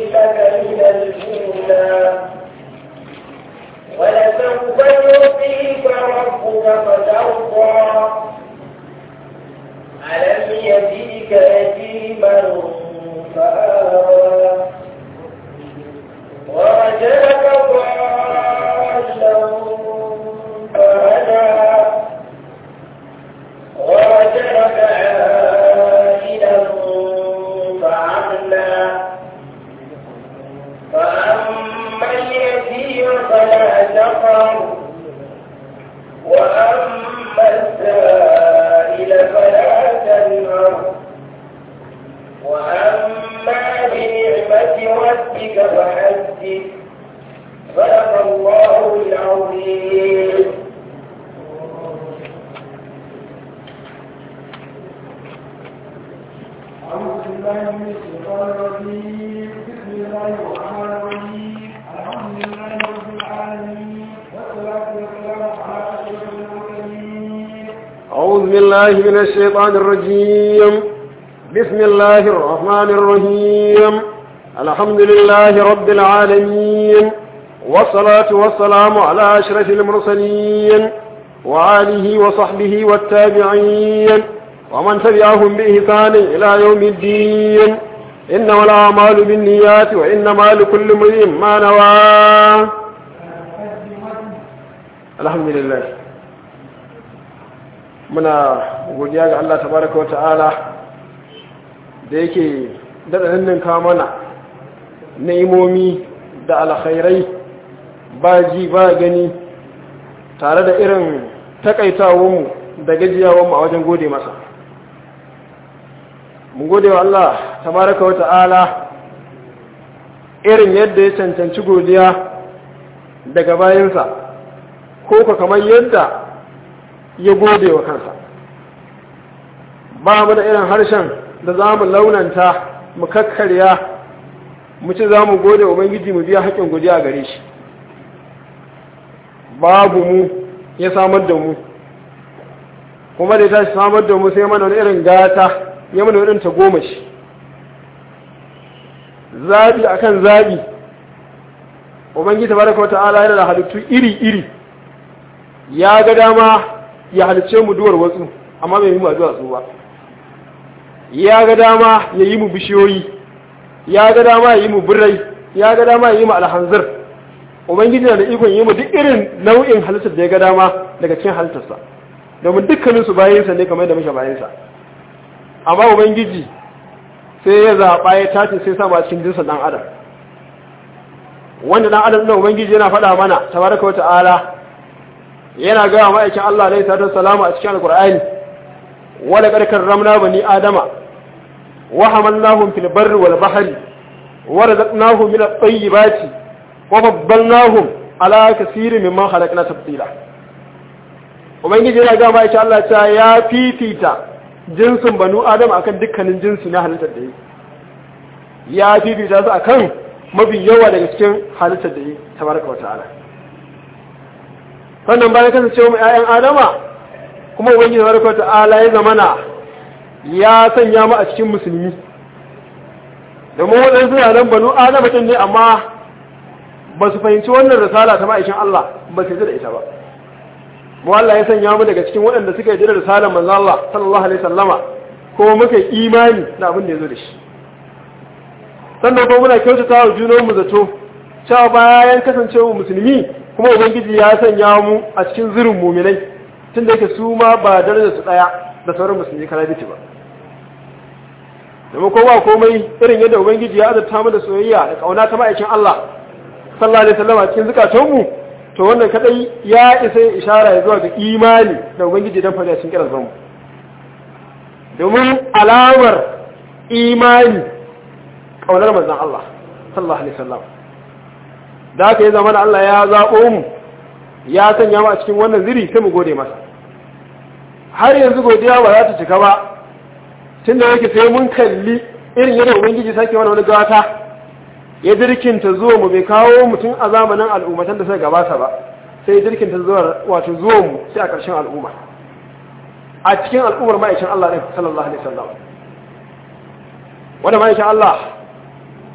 لك من الأولى ولسوف يعطيك ربك فترضى ألم يجدك يتيما فآوى ووجدك ضالا فهدى ووجدك عائلا فعغنى فأما اليتيم فلا تقر وأما السائل فلا تنهر وأما بنعمة ربك فحدث صدق الله العظيم أعوذ بالله من الشيطان الرجيم بسم الله الرحمن الرحيم الحمد لله رب العالمين والصلاة والسلام على أشرف المرسلين أعوذ بالله من الشيطان الرجيم بسم الله الرحمن الرحيم الحمد لله رب العالمين والصلاة والسلام على أشرف المرسلين وآله وصحبه والتابعين ومن تبعهم بإحسان إلى يوم الدين إنما الأعمال بالنيات وإنما لكل امرئ ما نوى الحمد لله muna godiya ga Allah tabaraka wata'ala da yake daɗa ninninka mana ni'imomi da alkhairai ba ji ba gani tare da irin takaitawanmu da gajiyawanmu a wajen gode masa mun gode wa Allah tabaraka wata'ala irin yadda ya cancanci godiya daga bayansa ko ka kamar yadda ya gode wa kansa ba mu da irin harshen da za mu launanta mu kakkarya mu ci za mu gode wa ubangiji mu biya haƙƙin godiya a gare shi babu mu ya samar da mu kuma da ya tashi samar da mu sai mana wani irin gata ya mana irin ta goma shi zaɓi akan zaɓi ubangiji tabaraka wata'ala yana da halittu iri-iri ya ga dama ya halice mu duwar wasu amma bai yi mu duwatsu ba ya ga dama ya yi mu bishiyoyi ya ga dama ya yi mu birrai ya ga dama ya yi mu alhanzir ubangiji na da ikon yi mu duk irin nau'in halittar da ya ga dama daga cikin halittarsa domin dukkanin su bayansa ne kamar da muke bayansa amma ubangiji sai ya zaɓa ya tace sai sa ba cikin jinsin ɗan adam wanda ɗan adam ɗin ubangiji yana faɗa mana tabaraka wa ta'ala yana gaya ma'aikin Allah alaihi salatu salamu a cikin alqur'ani wala qad karramna bani adama wa hamalnahum fil barri wal bahri wa razaqnahum min at-tayyibati wa faddalnahum ala kaseerin mimman khalaqna tafdila ubangiji yana gaya ma'aikin Allah cewa ya fifita jinsin banu adama akan dukkanin jinsi na halittar da yi ya fifita su akan mafi yawa daga cikin halittar da yi tabaraka wa ta'ala sannan bayan kasancewa mai 'ya'yan adama kuma ubangiji barka ta'ala ya zamana ya sanya mu a cikin musulmi domin waɗansu yaran banu adama ɗin ne amma ba su fahimci wannan risala ta ma'aikin Allah ba su yi da ita ba mu Allah ya sanya mu daga cikin waɗanda suka yi da risalar manzo Allah sallallahu alaihi sallama ko muka yi imani da abin da ya zo da shi sannan kuma muna kyautata wa junanmu zato cewa bayan kasancewa musulmi kuma ubangiji ya sanya mu a cikin zirin muminai tun da yake su ma ba darajar su daya da sauran musulmi kana biti ba domin kowa komai irin yadda ubangiji ya azurta mu da soyayya da kauna ta ma'aikin Allah sallallahu alaihi wasallam a cikin zukatan mu to wannan kadai ya isa ya ishara ya zuwa ga imani da ubangiji dan fada cikin kiran mu domin alamar imani kaunar manzon Allah sallallahu alaihi wasallam da aka yi zama Allah ya zaɓo mu ya sanya mu a cikin wannan ziri sai mu gode masa har yanzu godiya ba za ta cika ba tun da yake sai mun kalli irin yadda ubangiji sake wani wani gata ya dirkinta zuwa mu bai kawo mutum a zamanin al'ummatan da suka gabata ba sai dirkinta zuwa wato zuwa mu sai a ƙarshen al'umma a cikin al'ummar ma'aikin Allah ɗin sallallahu alaihi wasallam wanda ma'aikin Allah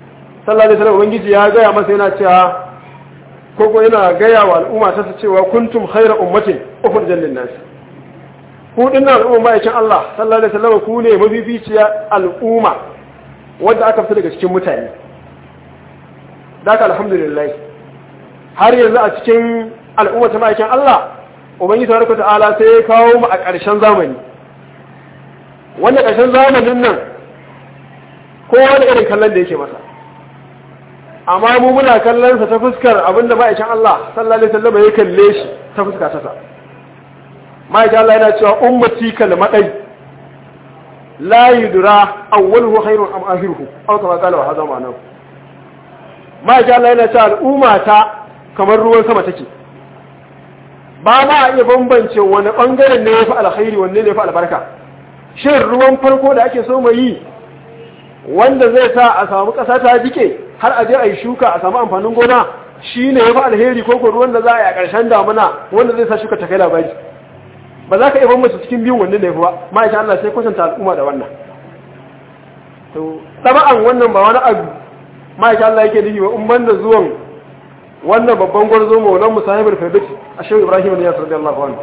sallallahu alaihi wasallam ubangiji ya gaya masa yana cewa ko ko yana gaya wa al'umma ta cewa kuntum khayra ummatin ukhrijat lin nas ku dinnan al'umma ma'aikin Allah sallallahu alaihi wasallam ku ne mafificiya al'umma wadda aka fita daga cikin mutane daka alhamdulillah har yanzu a cikin al'umma ta ma'aikin Allah ubangiji tabaraka ta'ala sai ya kawo mu a ƙarshen zamani wanda ƙarshen zamanin nan kowa da irin kallon da yake masa amma mu muna kallon sa ta fuskar abinda ma'aikin Allah sallallahu alaihi wasallam ya kalle shi ta fuska ta sa ma'aikin Allah yana cewa ummati kalmadai la yudra awwaluhu khairun am akhiruhu aw kama qala wa hadha ma'anahu ma'aikin Allah yana cewa al'umma ta kamar ruwan sama take ba ma a iya bambance wani bangaren ne ya fi alkhairi wanne ne ya fi albarka shin ruwan farko da ake so mai yi wanda zai sa a samu ƙasa ta jike har a je a yi shuka a samu amfanin gona shi ne ya fi alheri ko ko ruwan da za a yi a ƙarshen damuna wanda zai sa shuka ta kai labari ba za ka iya bambance cikin biyun wanne ne ya fi ba ma'aikata Allah sai kwatanta al'umma da wannan to taba'an wannan ba wani abu ma'aikata Allah yake nufi ba in banda zuwan wannan babban gwarzo maulan musahibul firdausi a shehu ibrahim ne ya sarda Allah wani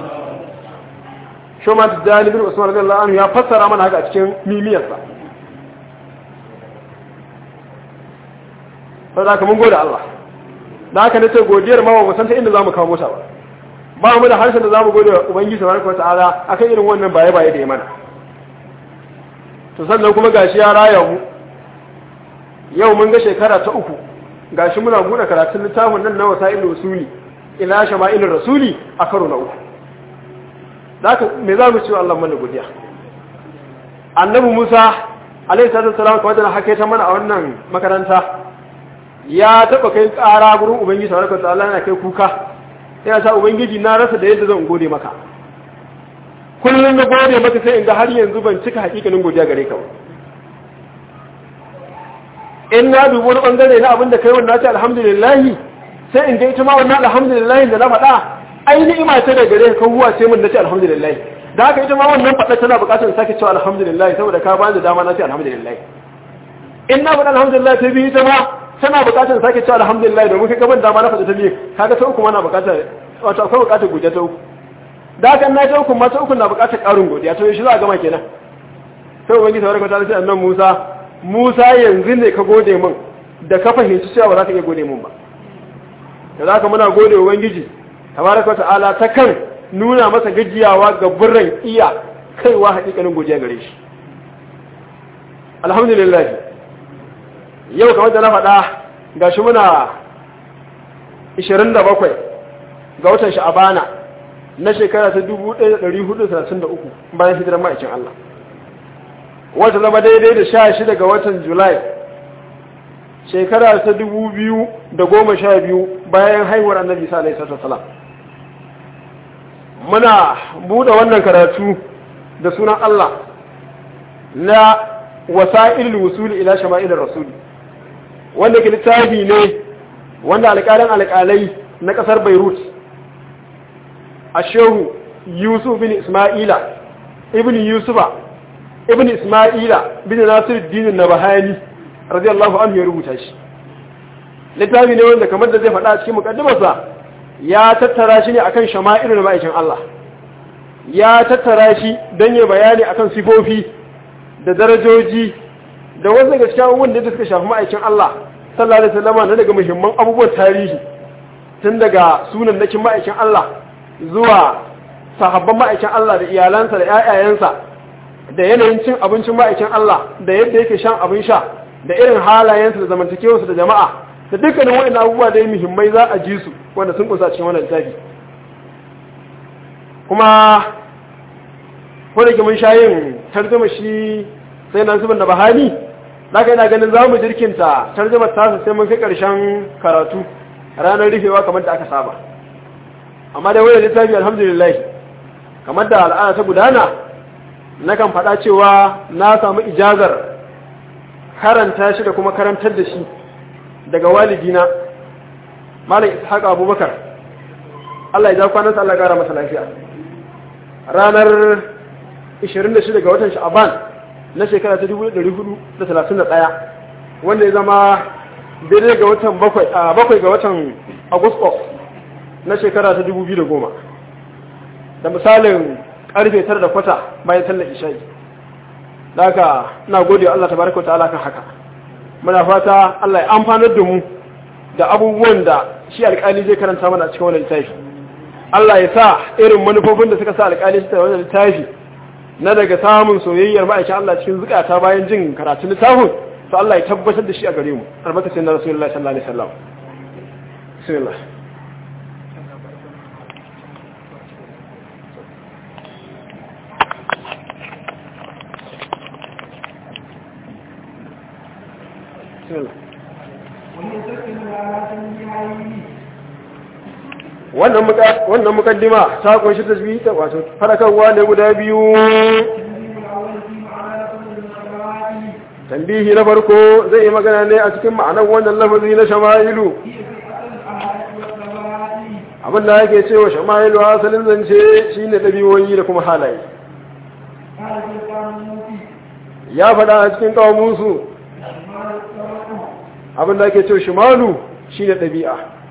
shoma tijjani bin usman radiyallahu anhu ya fassara mana haka a cikin mimiyarsa sau da haka mun gode Allah da haka nace godiyar ma ba san ta inda zamu kawo mota ba ba mu da harshen da zamu gode wa ubangiji subhanahu wataala akan irin wannan baye baye da ya mana to sannan kuma gashi ya raya mu yau mun ga shekara ta uku gashi muna buɗe karatun littafin nan na wasa'il usuli ila shama'ilin rasuli a karo na uku zaka me za mu ci Allah mana godiya annabi Musa alaihi salatu wassalam kamar da hake ta mana a wannan makaranta ya taba kai ƙara gurin ubangiji tabaraka wa ta'ala yana kai kuka yana sa ubangiji na rasa da yadda zan gode maka kullum na gode maka sai in ga har yanzu ban cika hakikanin godiya gare ka ba in na dubi wani bangare na abin da kai wannan ce alhamdulillah sai in ga ita ma wannan alhamdulillah da na faɗa ai ni'ima ce da gare ka huwa ce mun nace alhamdulillah da haka ita ma wannan faɗa tana buƙatar sake cewa alhamdulillah saboda ka bani dama na ce alhamdulillah in na faɗa alhamdulillah ta biyu ita ma tana buƙatar sake cewa alhamdulillah domin kai gaban dama na faɗa ta biyu kaga ta uku ma na buƙatar wato akwai buƙatar godiya ta uku da haka na ta uku ma ta uku na buƙatar ƙarin godiya to shi za a gama kenan sai ubangiji tabaraka ta ce annabi Musa Musa yanzu ne ka gode min da ka fahimci cewa ba za ka iya gode min ba da za ka muna gode wa Ubangiji tabaraka ta'ala ta kan nuna masa gajiyawa ga burran iya kaiwa haƙiƙanin godiya gare shi alhamdulillah yau kamar da na faɗa gashi muna 27 ga watan sha'abana na shekara ta 1433 bayan hijirar ma'aikin Allah wata zama daidai da sha shida ga watan julai shekara ta dubu biyu da goma sha biyu bayan haihuwar annabi sa alaihi salam muna buɗe wannan karatu da sunan Allah na wasa'il wusuli ila shama'ilin rasuli wanda ke littafi ne wanda alƙalin alƙalai na ƙasar beirut a shehu yusuf bin ismaila ibn yusufa ibn isma'ila bin nasir dinin na bahani radiyallahu anhu ya rubuta shi littafi ne wanda kamar da zai faɗa a cikin mukaddimarsa ya tattara shi ne akan shama'ilu na ma'aikin Allah ya tattara shi don ya bayani akan sifofi da darajoji da wasu daga cikin abubuwan da suka shafi ma'aikin Allah sallallahu alaihi wasallam na daga muhimman abubuwan tarihi tun daga sunan nakin ma'aikin Allah zuwa sahabban ma'aikin Allah da iyalansa da ƴaƴayensa da yanayin cin abincin ma'aikin Allah da yadda yake shan abin sha da irin halayensu da zamantakewarsu da jama'a da dukkanin waɗannan abubuwa da muhimmai za a ji su wanda sun kusa cikin wannan littafi kuma ko da mun sha yin tarjuma shi sai nan zuban da bahani zaka ina ganin za mu jirkinta tarjumar tasa sai mun kai ƙarshen karatu ranar rufewa kamar da aka saba amma dai wannan littafi alhamdulillah kamar da al'ada ta gudana nakan faɗa cewa na samu ijazar karanta shi da kuma karantar da shi daga walidina malam ishaq abubakar Allah ya ja kwanansa Allah ya gara masa lafiya ranar 26 ga watan sha'aban na shekara ta 1431 wanda ya zama daidai ga watan bakwai a bakwai ga watan agusto na shekara ta 2010 da misalin karfe tara da kwata bayan sallar isha'i da haka ina gode wa Allah tabaraka ta'ala kan haka muna fata Allah ya amfanar da mu da abubuwan da shi alƙali zai karanta mana a cikin wannan littafi Allah ya sa irin manufofin da suka sa alƙali su wannan littafi na daga samun soyayyar ma'aikin Allah cikin zukata bayan jin karatun littafin to Allah ya tabbatar da shi a gare mu albarkacin na Rasulullahi sallallahu alaihi wasallam bismillah bismillah wannan muka wannan mukaddima ta kunshi tasbih ta wato farakarwa ne guda biyu tambihi na farko zai yi magana ne a cikin ma'anar wannan lafazi na shama'ilu abin da yake cewa shama'ilu asalin zance shine dabi'oyi da kuma halaye ya faɗa a cikin kawamunsu abin da ake cewa shimalu shine ɗabi'a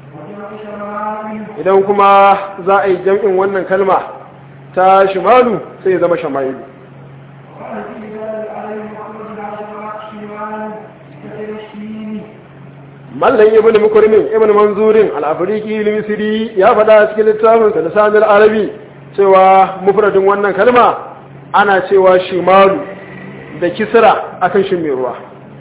idan kuma za a yi jam'in wannan kalma ta shimalu sai ya zama shama'ilu mallan ibn mukrimin ibn manzurin al-afriki al-misri ya faɗa cikin littafin sa lisanul arabi cewa mufradin wannan kalma ana cewa shimalu da kisra akan shi mai ruwa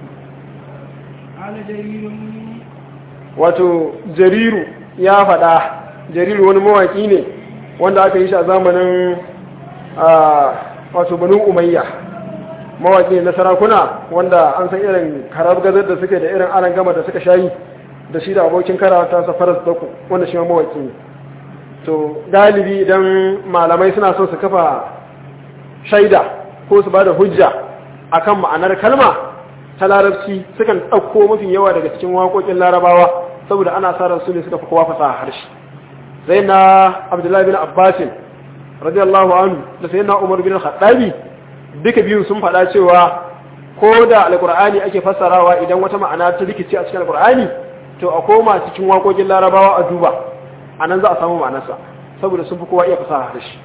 wato jariru ya faɗa jariru wani mawaki ne wanda aka yi shi a zamanin wato banu umayya mawaki na sarakuna wanda an san irin karar gazar da suke da irin aran gama da suka shayi da shi da abokin karata sa faras daku wanda shi ma mawaki ne to galibi idan malamai suna son su kafa shaida ko su ba da hujja akan ma'anar kalma ta larabci sukan ɗauko mafi yawa daga cikin waƙoƙin larabawa saboda ana sa ran su ne suka fi kowa fasaha harshe sai na abdullahi bin abbasin radiyallahu anhu da sai na umar bin khattabi duka biyun sun faɗa cewa ko da alƙur'ani ake fassarawa idan wata ma'ana ta rikici a cikin alƙur'ani to a koma cikin waƙoƙin larabawa a duba a nan za a samu ma'anarsa saboda sun fi kowa iya fasaha harshe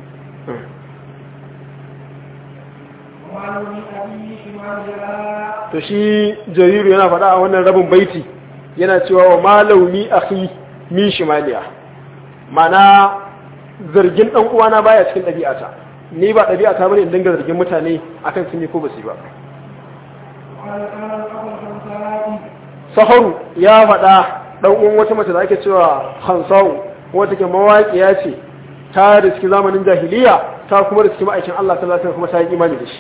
to shi jariru yana faɗa a wannan rabin baiti yana cewa wa malaumi akhi min shimaliya mana zargin dan uwana baya cikin ɗabi'ata ni ba ɗabi'ata bane in dinga zargin mutane akan sun yi ko basu ba saharu ya faɗa dan uwan wata mace da ake cewa hansau wata ke mawaƙiya ce ta riski zamanin jahiliya ta kuma riski ma'aikin Allah sallallahu alaihi kuma ta yi imani da shi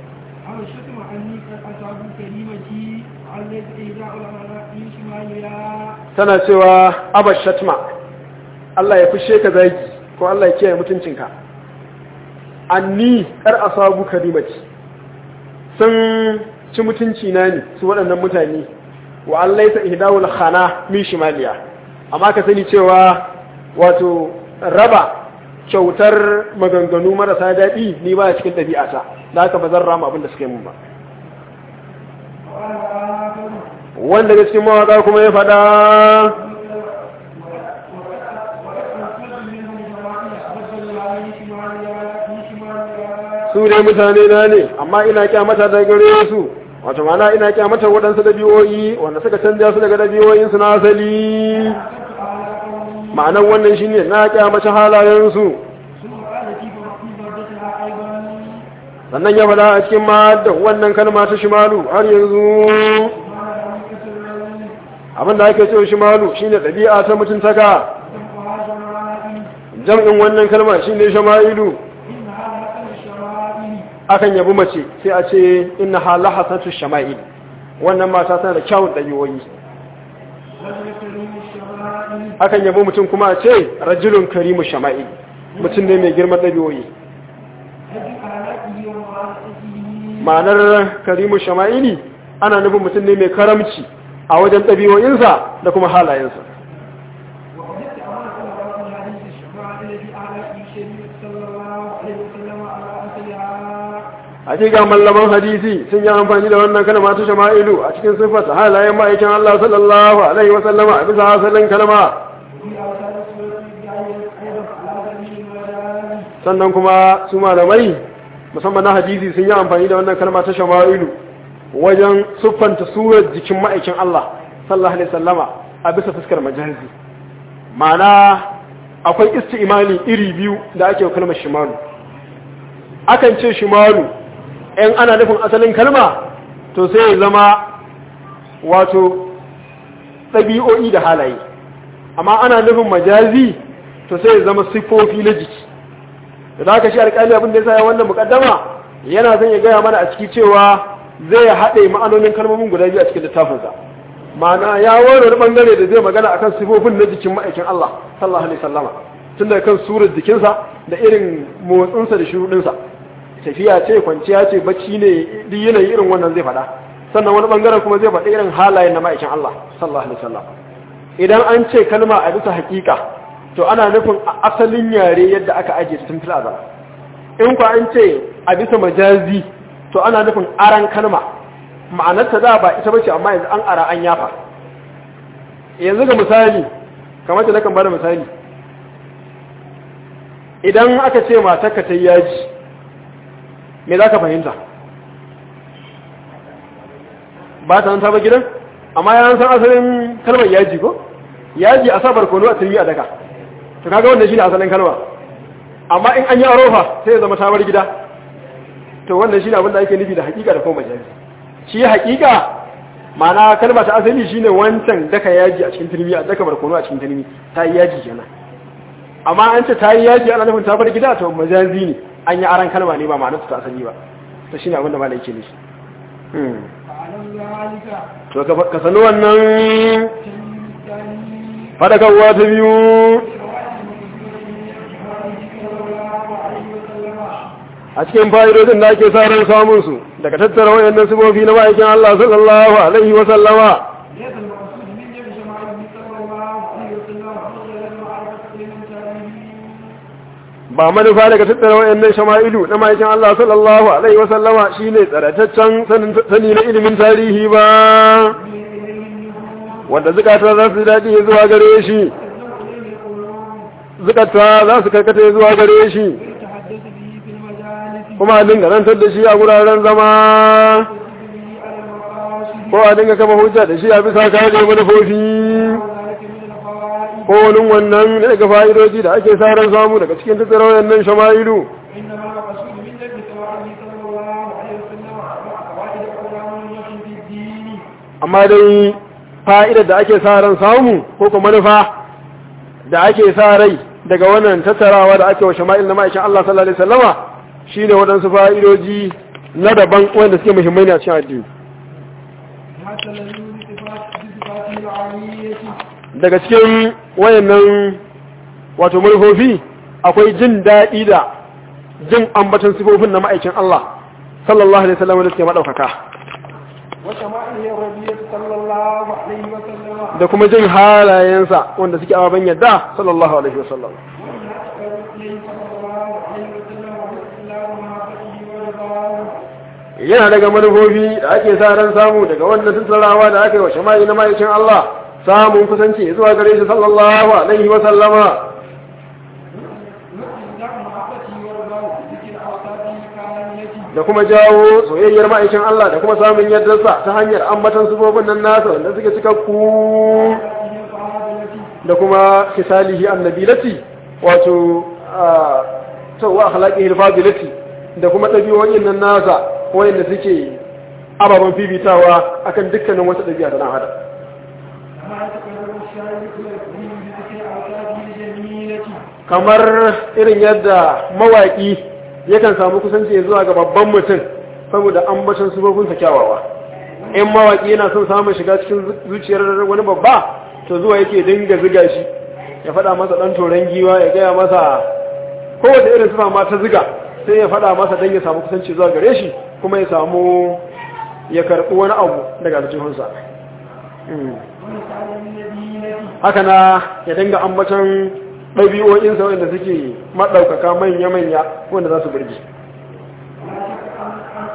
tana cewa abash shatma Allah ya fushe ka zagi ko Allah ya kiyaye mutuncinka anni kar asabu karimati sun ci mutunci na ne su waɗannan mutane wa Allah ya ihdawul khana min shimaliya amma ka sani cewa wato raba kyautar maganganu marasa daɗi ni ba cikin ɗabi'ata da haka ba zan rama abin da suka yi mun ba wanda ga cikin mawaƙa kuma ya faɗa su ne mutane na ne amma ina kyamata da gare su wato mana ina kyamata waɗansu dabi'o'i wanda suka canja su daga dabi'o'insu na asali ma'anar wannan shi ne na kyamace halayensu sannan ya faɗa a cikin ma da wannan kalma ta shimalu har yanzu abinda ake cewa shimalu shine ɗabi'a ta mutuntaka jam'in wannan kalma shine shama'ilu akan yabi mace sai a ce inna hala hasatu shama'il wannan mata tana da kyawun ɗabi'oyi akan yabi mutum kuma a ce rajulun karimu shama'il mutum ne mai girman ɗabi'oyi ma'anar karimu shama'ili ana nufin mutum ne mai karamci a wajen ɗabi'o'insa da kuma halayensa hakika mallaman hadisi sun yi amfani da wannan kalma ta shama'ilu a cikin sifata halayen ma'aikin Allah sallallahu alaihi wa sallama a bisa asalin kalma sannan kuma su malamai musamman na hadisi sun yi amfani da wannan kalma ta shama'ilu wajen siffanta surar jikin ma'aikin Allah sallallahu alaihi sallama a bisa fuskar majalisi ma'ana akwai isti'imali iri biyu da ake kalmar shimalu akan ce shimalu in ana nufin asalin kalma to sai ya zama wato ɗabi'o'i da halaye amma ana nufin majazi to sai ya zama siffofi na jiki da aka shi alƙali abin da ya sa wannan mukaddama yana zan ya gaya mana a ciki cewa zai haɗe ma'anonin kalmomin guda biyu a cikin littafinsa ma'ana ya wani wani bangare da zai magana akan sifofin na jikin ma'aikin Allah sallallahu alaihi sallama tun daga kan surar jikinsa da irin motsinsa da shuruɗinsa tafiya ce kwanciya ce bacci ne duk yanayi irin wannan zai faɗa sannan wani bangaren kuma zai faɗi irin halayen na ma'aikin Allah sallallahu alaihi wasallam idan an ce kalma a bisa hakika to ana nufin a asalin yare yadda aka ajiye tun fil azal in ku an ce a bisa majazi to ana nufin aran kalma ma'anarta da ba ita bace amma yanzu an ara an yafa yanzu ga misali kamar da nakan bada misali idan aka ce matarka ta yaji me za ka fahimta ba ta nan ta ba gidan amma ya san asalin kalmar yaji ko yaji a sabar kono a turmi a daka to kaga wannan shine asalin kalma amma in an yi arofa sai ya zama ta bar gida to wannan shine abin da ake nufi da hakika da kuma majazi shi hakika ma'ana kalma ta asali shine wancan daka yaji a cikin turmi a daka barkono a cikin turmi ta yi yaji kenan amma an ce ta yi yaji ana nufin ta bar gida to majazi ne an yi aran kalma ne ba ma'anar ta asali ba to shine abin da malai yake nufi to ka sanu wannan fadakarwa ta biyu a cikin fa'idodin da ake sa ran samun su daga tattara wayannan sifofi na ma'aikin Allah sallallahu alaihi wa sallama ba manufa daga tattara wayannan shama'ilu na ma'aikin Allah sallallahu alaihi wa sallama shine tsarataccen sani na ilimin tarihi ba wanda zukata za su daɗi zuwa gare shi zukata za su karkata zuwa gare shi kuma a dinga rantar da shi a wuraren zama ko a dinga kama hujja da shi a bisa kare manufofi ko wani wannan daga fa'idoji da ake sa ran samu daga cikin tattara wayannan shama'ilu amma dai fa'idar da ake sa ran samu ko kuma manufa da ake sa rai daga wannan tattarawa da ake wa shama'il na ma'aikin Allah sallallahu Alaihi wasallama shi ne waɗansu fa'idoji na daban wanda suke muhimmai ne a cikin addini daga cikin wayannan wato manufofi akwai jin daɗi da jin ambatan sifofin na ma'aikin Allah sallallahu Alaihi wasallama da suke maɗaukaka da kuma jin halayensa wanda suke ababen yadda sallallahu alaihi wasallam yana daga manufofi da ake sa ran samu daga wannan tattarawa da aka yi wa shama'i na ma'aikin Allah samun kusanci zuwa gare shi sallallahu alaihi wasallama da kuma jawo soyayyar ma'aikin Allah da kuma samun yardarsa ta hanyar ambatan sufofin nan nasa wanda suke cikakku da kuma kisalihi annabilati wato tawa akhlaqihi alfadilati da kuma dabi'o'in nan nasa wanda suke ababan fifitawa akan dukkanin wata dabi'a da nan hada kamar irin yadda mawaki yakan samu kusanci zuwa ga babban mutum saboda ambacin sufofinsa kyawawa in mawaki yana son samun shiga cikin zuciyar wani babba to zuwa yake dinga ziga shi ya faɗa masa ɗan toron giwa ya gaya masa kowace irin sufa ma ta ziga sai ya faɗa masa don ya samu kusanci zuwa gare shi kuma ya samu ya karɓi wani abu daga aljihunsa haka na ya dinga ambacin ɗabi'o'insa wanda suke maɗaukaka manya-manya wanda za su birgi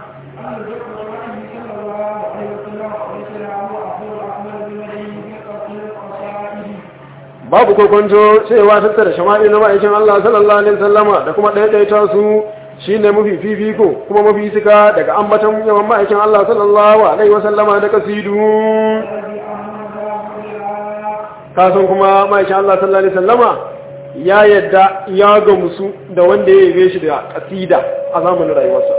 babu kokonto cewa tattara shama'i na ma'aikin Allah sallallahu alaihi wasallama da kuma ɗaiɗaita su shine mafi fifiko kuma mafi suka daga ambaton yawan ma'aikin Allah sallallahu alaihi wasallama da kasidu الذي أمر بالآية kasan kuma ma'aikin Allah sallallahu alaihi wasallama ya yadda ya gamsu da wanda ya yabe shi da kasida a zamanin rayuwarsa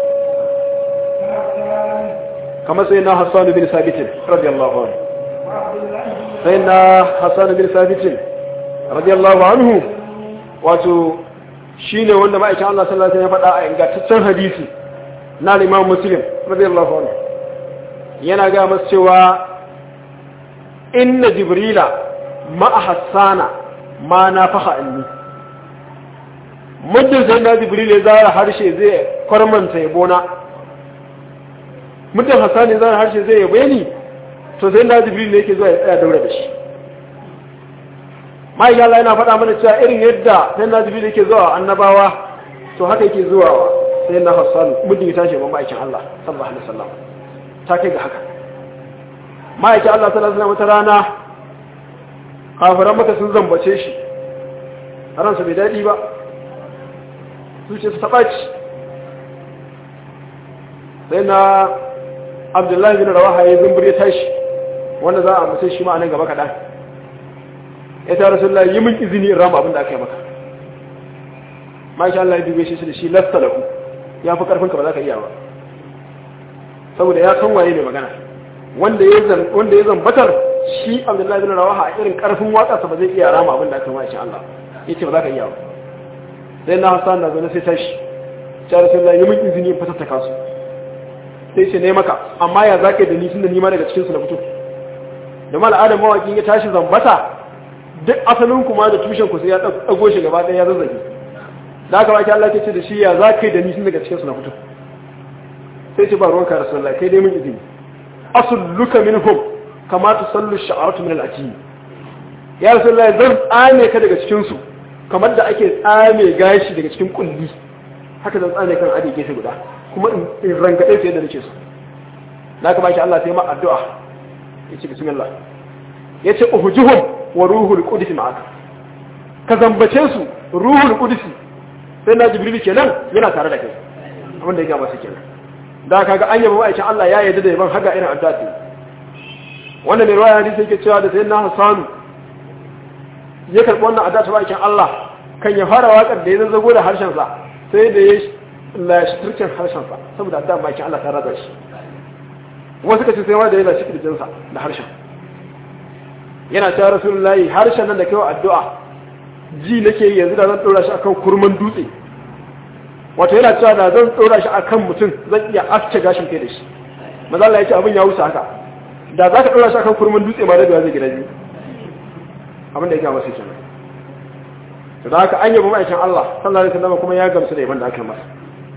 كهتان kamar sai na Hassan bin Sabit radiyallahu anhu وعبد الله بن sai na Hassan bin Sabit radiyallahu anhu wato shine wanda ma'aikin Allah sallallahu alaihi wasallam ya faɗa a ingantaccen hadisi na Imam Muslim radiyallahu anhu yana ga masa cewa inna jibrila ma'a hassana ma na faha anni muddin sai na jibril ya zara harshe zai kwarmanta yabona muddin hassan ya zara harshe zai yabe ni to sai na jibril ne yake zuwa ya tsaya daura da shi ma'aikin Allah yana faɗa mana cewa irin yadda sai na jibril yake zuwa annabawa to haka yake zuwa wa sai na hassan muddin ya tashi ba ma'aikin Allah sallallahu alaihi wasallam ta kai ga haka ma'aikin Allah sallallahu alaihi wasallam wata rana kafiran maka sun zambace shi ransa bai daɗi ba zuciya su taɓaci sai na abdullahi bin rawaha ya zumbur ya tashi wanda za a mutai shi ma a nan gaba kaɗan ya ta rasu yi min izini in rama abin da aka yi maka masha Allah ya dube shi da shi lasta lahu ya fi karfinka ba za ka iya ba saboda ya san waye mai magana wanda ya zambatar shi abdullahi bin rawaha a irin karfin waƙarsa ba zai iya rama abin da aka yi Allah ya ce ba za ka iya ba sai na hassan na zaune sai tashi ta rasulullah yi min izini in fitar ta kasu sai ce ne maka amma ya za ka yi da ni tun da nima daga cikinsu na fito da ma al'adar mawaƙi ya tashi zambata duk asalin kuma da tushen ku sai ya ɗago shi gaba ɗaya ya zazzage da aka baki Allah ke ce da shi ya za ka yi da ni tun daga cikinsu na fito sai ce ba ruwanka rasulullah kai dai min izini asulluka minhum kama tusallu sha'aratu min al-ajin ya rasulullah zan tsame ka daga cikin su kamar da ake tsame gashi daga cikin kulli haka zan tsame kan adi gefe guda kuma in rangade su yadda nake so na kama shi Allah sai ma addu'a yace bismillah yace uhujuhum wa ruhul qudus ma'aka ka zambace su ruhul qudus sai na jibril kenan yana tare da kai abin da ya gaba su kenan da kaga an yaba ma'aikin Allah ya yarda da yaban haga irin addu'a wannan mai ruwaya hadisi yake cewa da sayyidina Hassan ya karɓi wannan addu'a ta ma'aikin Allah kan ya fara waƙar da ya zazzago da harshen sa sai da ya lashi turkin harshen sa saboda addu'a ma'aikin Allah ta raza shi wasu kace sai ma da ya lashi kirjin sa da harshen yana cewa rasulullahi harshen nan da kai addu'a ji nake yanzu da zan dora shi akan kurman dutse wato yana cewa da zan tsora shi akan mutum zan iya aske gashin kai da shi maza Allah ya ce abin ya wuce haka da za ka tsora shi akan kurmin dutse ma da zai gida biyu abin da ya gama sai kenan to da haka an yaba ma'aikin Allah sallallahu alaihi wasallam kuma ya gamsu da yaban da aka yi masa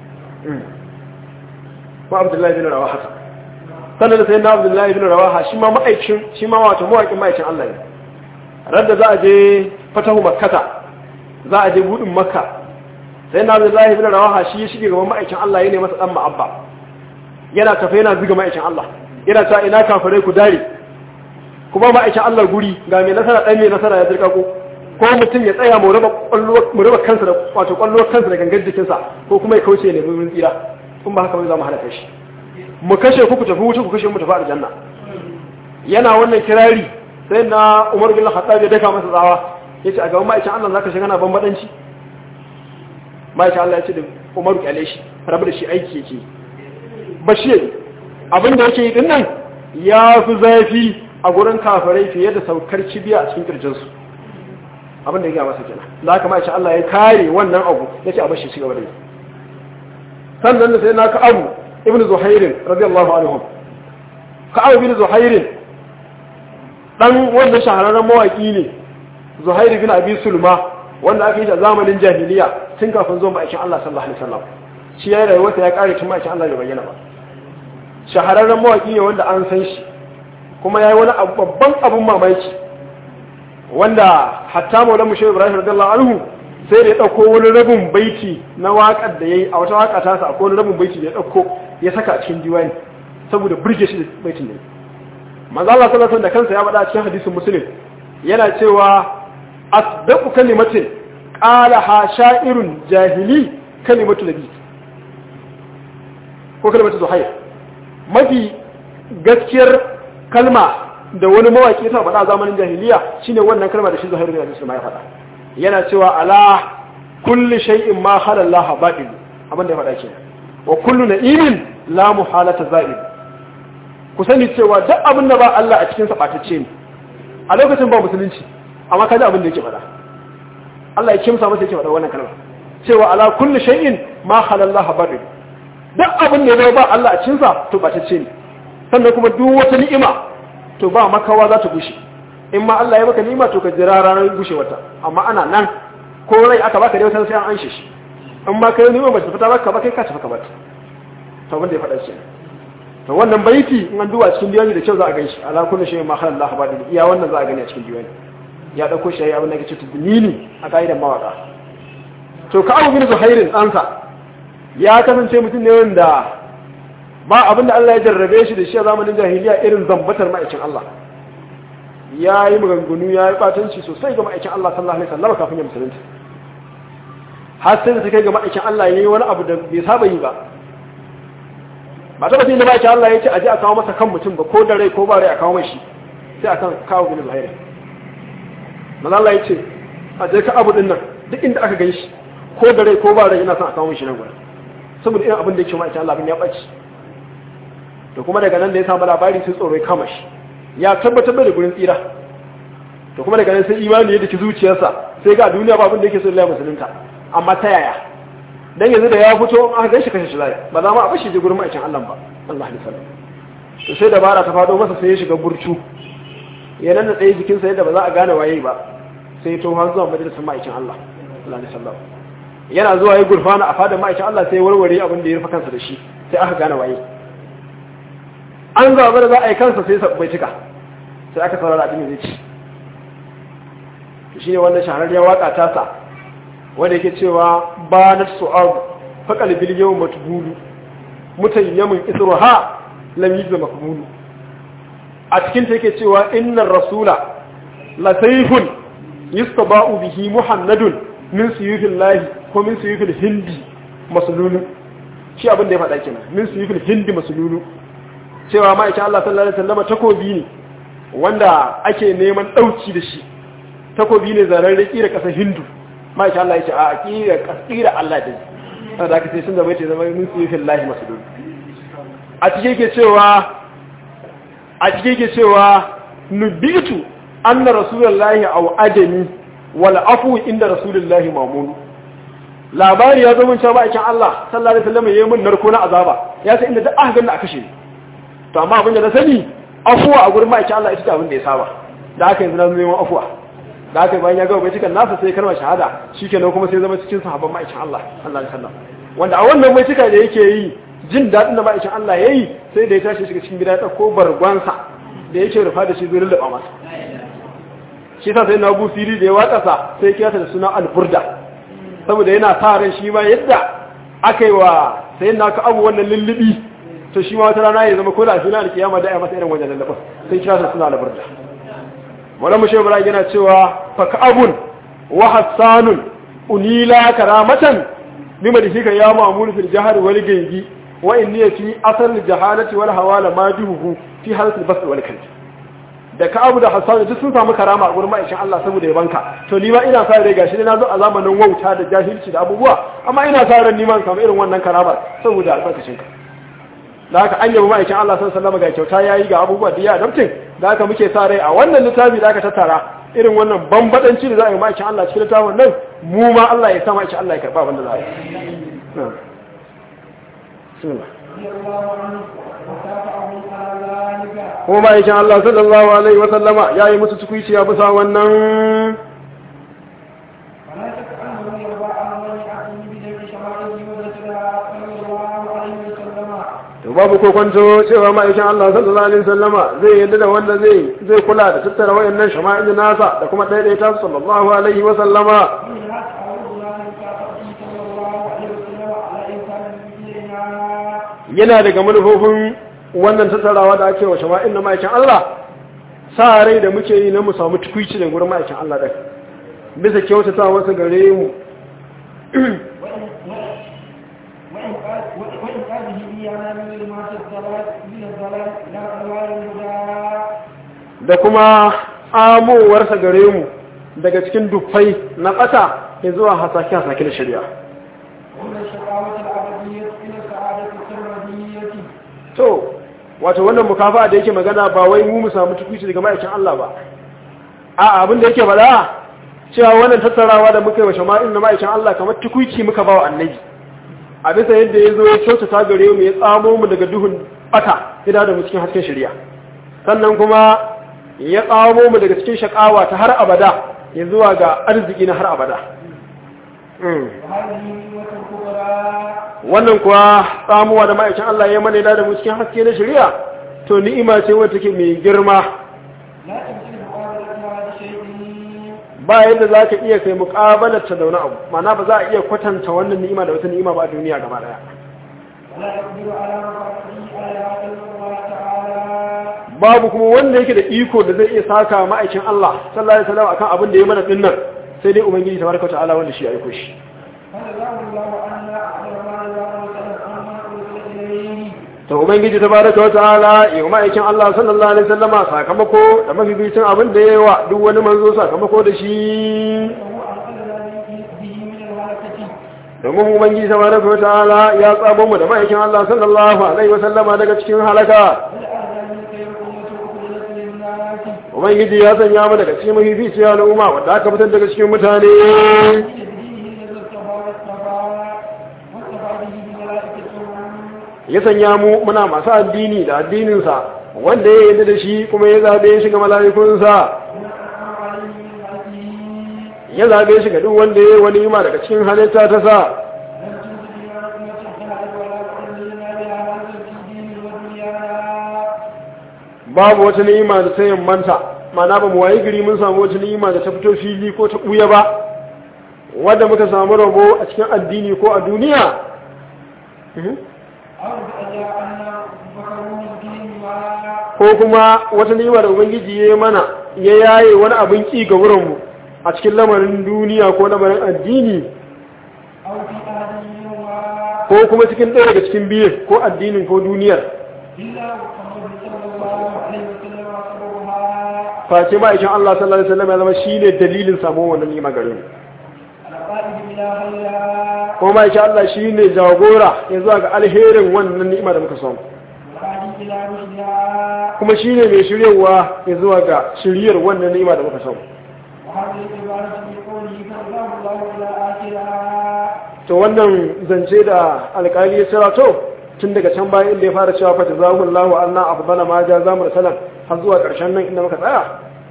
ma Abdullahi bin Rawaha sannan da sai na Abdullahi bin Rawaha shi ma ma'aikin shi ma wato mawaƙin ma'aikin Allah ne radda za a je fatahu makkata za a je budin makka sai na Abdullahi bin Rawaha shi ya shige gaban ma'aikin Allah ya ne masa dan ma'abba yana tafe yana zuga ma'aikin Allah yana ta ina kafirai ku dare kuma ma'aikin Allah guri ga mai nasara dan mai nasara ya dirka ko ko mutum ya tsaya mu raba mu raba kansa da wato kwallo kansa da gangan jikinsa ko kuma ya kauce ne mun tsira kun ba haka ba za mu halaka shi mu kashe ku ku tafi wuce ku kashe mu tafi aljanna yana wannan kirari sai na Umar bin Khattab ya daka masa tsawa yace a gaban ma'aikin Allah zaka shiga na bambadanci ma'aikin Allah ya ce da Umar kyale shi rabu da shi aiki yake bashir abin da yake yi din nan ya fi zafi a gurin kafirai fiye da saukar kibiya a cikin kirjinsu abin da ya gaba masa kenan da haka ma'aikin Allah ya kare wannan abu ya ce a bashi shi gaba da yi sannan da sai na ka abu ibn zuhairin radiyallahu anhu ka abu ibn zuhairin dan wannan shahararren mawaki ne zuhair bin abi sulma wanda aka yi a zamanin jahiliya tun kafin zuwa ma'aikin Allah sallallahu alaihi wasallam shi ya rayuwarsa ya kare tun ma'aikin Allah bai bayyana ba shahararren mawaki ne wanda an san shi kuma ya yi wani babban abin mamaki wanda hatta maulan mushe ibrahim radiyallahu anhu sai da ya ɗauko wani rabin baiti na waƙar da ya yi a wata waƙa ta sa akwai wani rabin baiti da ya ɗauko ya saka a cikin diwani saboda burge shi da baitin ne manzo Allah sallallahu alaihi da kansa ya faɗa a cikin hadisin muslim yana cewa asdaqu kalimatin qalaha sha'irun jahili kalimatu nabi ko kalimatu zuhair mafi gaskiyar kalma da wani mawaki ta faɗa zamanin jahiliya shine wannan kalma da shi zuhair bin abi ya faɗa yana cewa ala kulli shay'in ma khala Allah batil abin da ya faɗa kenan wa kullu na'imin la muhalata za'il ku sani cewa duk abin da ba Allah a cikin sa batacce ne a lokacin ba musulunci amma kaji abin da yake faɗa Allah ya kimsa masa yake faɗa wannan kalma cewa ala kulli shay'in ma halallaha batil duk abin da ya ba Allah a cikin sa to batacce ne sannan kuma duk wata ni'ima to ba makawa za ta gushe in ma Allah ya maka ni'ima to ka jira ranar gushewarta amma ana nan ko rai aka baka dai wata sai an anshe shi in ma kai ni'ima ba ta fita baka ba kai ka tafi ka bata to wanda ya faɗa shi to wannan baiti in an duba cikin diwani da kyau za a gan shi ala kullu shay'in ma khala Allah batil iya wannan za a gani a cikin diwani ya dauko shi abin da yake cikin dunini a kaidan mawaka to ka abu bin zuhairin ansa ya kasance mutum ne wanda ba abinda Allah ya jarrabe shi da shi a zamanin jahiliya irin zambatar ma'aikin Allah ya yi maganganu ya yi batanci sosai ga ma'aikin Allah sallallahu alaihi wasallam kafin ya musulunta har sai da ta kai ga ma'aikin Allah ya yi wani abu da bai saba yi ba ba ta batun da ma'aikin Allah ya ce a ji a kawo masa kan mutum ba ko da rai ko ba rai a kawo mai shi sai a kan kawo bin zuhairi maza Allah ya ce a je ka abu din nan duk inda aka gan shi ko da rai ko ba rai yana son a kawo mai shi nan gurin saboda irin abin da yake ma'aikin Allah abin ya ɓaci to kuma daga nan da ya samu labari sai tsoro ya kama shi ya tabbatar da gurin tsira to kuma daga nan sai imani ya dake zuciyarsa sai ga duniya ba abin da yake so Allah musulunta amma ta yaya dan yanzu da ya fito an ga shi kashe shi lafiya ba za mu a bashi je gurin ma'aikin Allah ba Allah ya sallam to sai dabara ta fado masa sai ya shiga burcu ya nan da tsaye jikin sa yadda ba za a gane waye ba sai to har zuwa majalisar ma'aikin Allah Allah ya sallam yana zuwa ya gurfana a fadar ma'aikin Allah sai warware abin da ya rufa kansa da shi sai aka gane waye an zaba da za a yi kansa sai bai cika sai aka saurara abin da zai ci shi ne wannan shahararriyar waka tasa wanda yake cewa ba na su'ab faƙal bil yau matubulu mutayyamin isruha lam yujza makbulu a cikin ta yake cewa innar rasula la sayfun yustaba'u bihi muhammadun min suyufillahi ko min suyufil hindi masululu shi abin da ya faɗa kenan min suyufil hindi masululu cewa ma'aikin Allah sallallahu alaihi wasallam takobi ne wanda ake neman dauki da shi takobi ne zararre kira kasar Hindu ma'aikin Allah yace a kira kasira Allah din saboda haka sai sun zama yace zama min sifin lahi masudud a cikin yake cewa a cikin yake cewa nubitu anna rasulullahi aw adami wal afu inda rasulullahi mamun labari ya zo mun cewa ma'aikin Allah sallallahu alaihi wasallam yayin mun narko na azaba ya sai inda duk aka ganna a kashe ni to amma abin da na sani afuwa a gurin ma'aikin Allah ita ce abin da ya saba da aka yanzu na neman afuwa da aka bayan ya gaba bai cikin nasa sai kalmar shahada shikenan kuma sai zama cikin sahabban ma'aikin Allah Allah ya sallam wanda a wannan mai cika da yake yi jin daɗin da ma'aikin Allah yayi sai da ya tashi shiga cikin gida ya dauko bargwansa da yake rufa da shi zai lullaba masa shi sa sai na Abu Siri da ya watsa sa sai kira ta da suna al-Burda saboda yana sa ran shi ma yadda aka yi wa sai na ka abu wannan lullubi to shi ma wata rana ya zama ko da shi na da kiyama da ya masa irin wajen lallaba sai kira su suna labarda wala mushe bara yana cewa fa ka'abun wa hassanun unila karamatan bima da shika ya ma'mul fil jahar wal gaybi wa inni fi asal jahalati wal hawala majuhu fi halatil bas wal kalb da ka'abu da hassan duk sun samu karama a gurin ma'aikin Allah saboda yabanka to ni ma ina sa rai gashi na zo a zamanin wauta da jahilci da abubuwa amma ina sa ran ni ma samu irin wannan karama saboda albarkacin ka da haka an yabi ma'aikin Allah sun sallama ga kyauta ya yi ga abubuwa da ya adabtin da haka muke sa rai a wannan littafi da aka tattara irin wannan bambadanci da za a yi ma'aikin Allah cikin littafin nan mu ma Allah ya sa ma'aikin Allah ya karɓa wanda za a yi. Kuma ma'aikin Allah sallallahu alaihi wa sallama ya yi musu tukuici ya bisa wannan to babu ko kwanto cewa ma'aikin Allah sallallahu alaihi wasallama zai yadda da wanda zai zai kula da tattara wayannan shama'il nasa da kuma ɗaya ta sallallahu alaihi wasallama yana daga manufofin wannan tattarawa da ake wa shama'il na ma'aikin Allah sa rai da muke yi na mu samu tukuici da gurin ma'aikin Allah ɗin bisa kyautata wasu gare mu وإنقاذه إيانا من ظلمات الضلال من الضلال إلى أنوار الهدى da kuma amowarsa gare mu daga cikin dufai na ƙasa ya zuwa hasake-hasake da shari'a ومن الشقاوة الأبدية إلى السعادة السرمدية to wato wannan mukafa da yake magana ba wai mu mu samu tukuci daga ma'aikin Allah ba a abin da yake faɗa cewa wannan tattarawa da muka yi wa shama'in na ma'aikin Allah kamar tukuci muka ba wa annabi a bisa yadda ya zo ya kyautata gare mu ya tsamo mu daga duhun bata ya da mu cikin hasken shari'a sannan kuma ya tsamo mu daga cikin shakawa ta har abada ya zuwa ga arziki na har abada Mm. وهذه نعمة كبرى wannan kuwa tsamuwa da ma'aikin Allah ya mana da mu cikin haske na shari'a to ni'ima ce wadda take mai girma لا تمكن مقابلتها بشيء ba yadda za ka iya kai muƙabalarta da wani abu mana ba za a iya kwatanta wannan ni'ima da wata ni'ima ba a duniya gaba daya ولا يقدر على رفعته عليها إلا الله تعالى babu kuma wanda yake da iko da zai iya saka ma'aikin Allah sallallahu alaihi wasallam akan abin da ya mana dinnan sai dai ubangiji tabaraka ta'ala wanda shi ya aiko shi فجزاه الله عنا أحسن ما جزاه وسلم عما أرسل إليه to ubangiji tabaraka wa ta'ala ya yi ma'aikin Allah sallallahu alaihi wasallama sakamako da mabibicin abin da yayi wa duk wani manzo sakamako da shi وهو أنقذنا به من الهلكة domin ubangiji tabaraka wa ta'ala ya tsamo mu da ma'aikin Allah sallallahu alaihi wasallama daga cikin halaka ولأهدى من خير أمة أخرجت للناس ubangiji ya sanya mu daga cikin mafificiyar al'umma wanda aka fitar daga cikin mutane بدينه الذي اصطفى واصطفى واصطفى به بملائكته ya sanya mu muna masu addini da addininsa wanda ya yarda da shi kuma ya zabe shi ga mala'ikunsa ونعم عليه من خلقه ya zabe shi ga duk wanda ya yi wani ima daga cikin halitta ta sa لم تنزل بنا رحمة خلقت ولا تحللنا بها هذا في دين ودنيانا babu wata ni'ima da ta yammanta mana ba mu wayi gari mun samu wata ni'ima da ta fito fili ko ta ɓuya ba wadda muka samu rabo a cikin addini ko a duniya أو بأجاءنا فكروا الدين ما ko kuma wata ni'ima da ubangiji ya yi mana ya yaye wani abin ki ga wurinmu a cikin lamarin duniya ko lamarin addini أو في أحد منهما ko kuma cikin ɗaya daga cikin biyu ko addinin ko duniyar إلا محمد صلى الله عليه وسلم صبرها face ma'aikin Allah sallallahu alaihi wasallam ya zama shine dalilin samuwar wannan ni'ima gare mu القائد بلا غيرها kuma ma'aikin Allah shine jagora ya zuwa ga alherin wannan ni'ima da muka samu والهادي إلى رشدها kuma shine mai shiryewa ya zuwa ga shiryar wannan ni'ima da muka samu وهذه العبارة بقوله فالله الله إلى آخرها to wannan zance da alƙali ya tsira to tun daga can bayan inda ya fara cewa fa jazahullahu anna afdala ma jaza mursalan har zuwa ƙarshen nan inda muka tsaya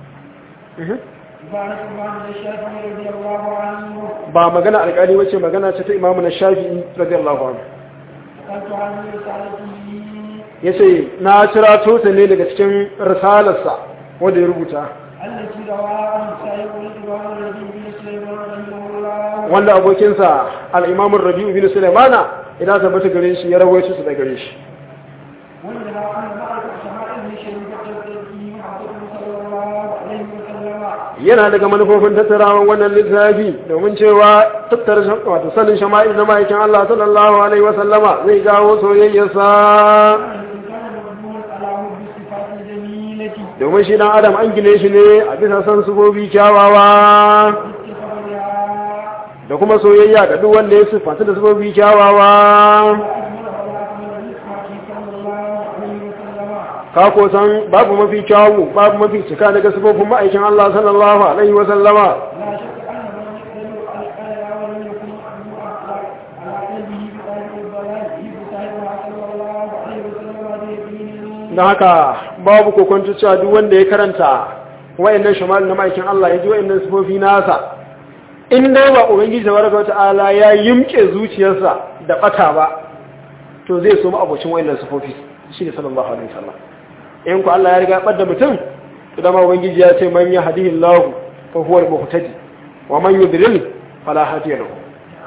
Mhm. عبارة عن الشافعي رضي الله عنه ba magana alƙali wace magana ce ta imamu na shafi'i radiyallahu anhu قلت عن رسالته yace na cira ta ne daga cikin risalarsa wanda ya rubuta التي رواها عن سائق الإمام الذي بن سليمان رحمه الله wanda abokinsa al-imam rabi'u bin sulaimana idan tabbata gare shi ya rawaito su daga gare shi وإنها عن معرفة شمائل شريفة التي محمد صلى الله عليه وسلم yana daga manufofin tattarawan wannan littafi domin cewa tattara shan- wato sanin shama'il na ma'aikin Allah sallallahu alaihi wa sallama zai jawo soyayyarsa إن كان مبنون على حب الصفات الجميلة domin shi dan adam an gine shi ne a bisa san sufofi kyawawa بخبرها da kuma soyayya ga duk wanda ya siffanta da sufofi kyawawa وأجمل وأكمل رزقه صلى الله عليه وسلم ka ko san babu mafi kyawu babu mafi cika daga sufofin ma'aikin Allah sallallahu alaihi wa sallama لا شك أن من يقدر على الآية ولم يكن مأموعا على على قلبه بطريق الضلال يبتعدها صلى الله عليه وسلم بيقين don haka babu kokonto cewa duk wanda ya karanta wayannan shamal na ma'aikin Allah ya ji wayannan sifofi nasa in dai ba ubangiji tabaraka wata'ala ya yimke zuciyarsa da bata ba to zai so mu abocin wayannan sifofi shi ne sallallahu alaihi wasallam in ku Allah ya riga bar da mutum to dama ubangiji ya ce man yahdihillahu fa huwa al-muhtadi wa man yudlil fala hadiya lahu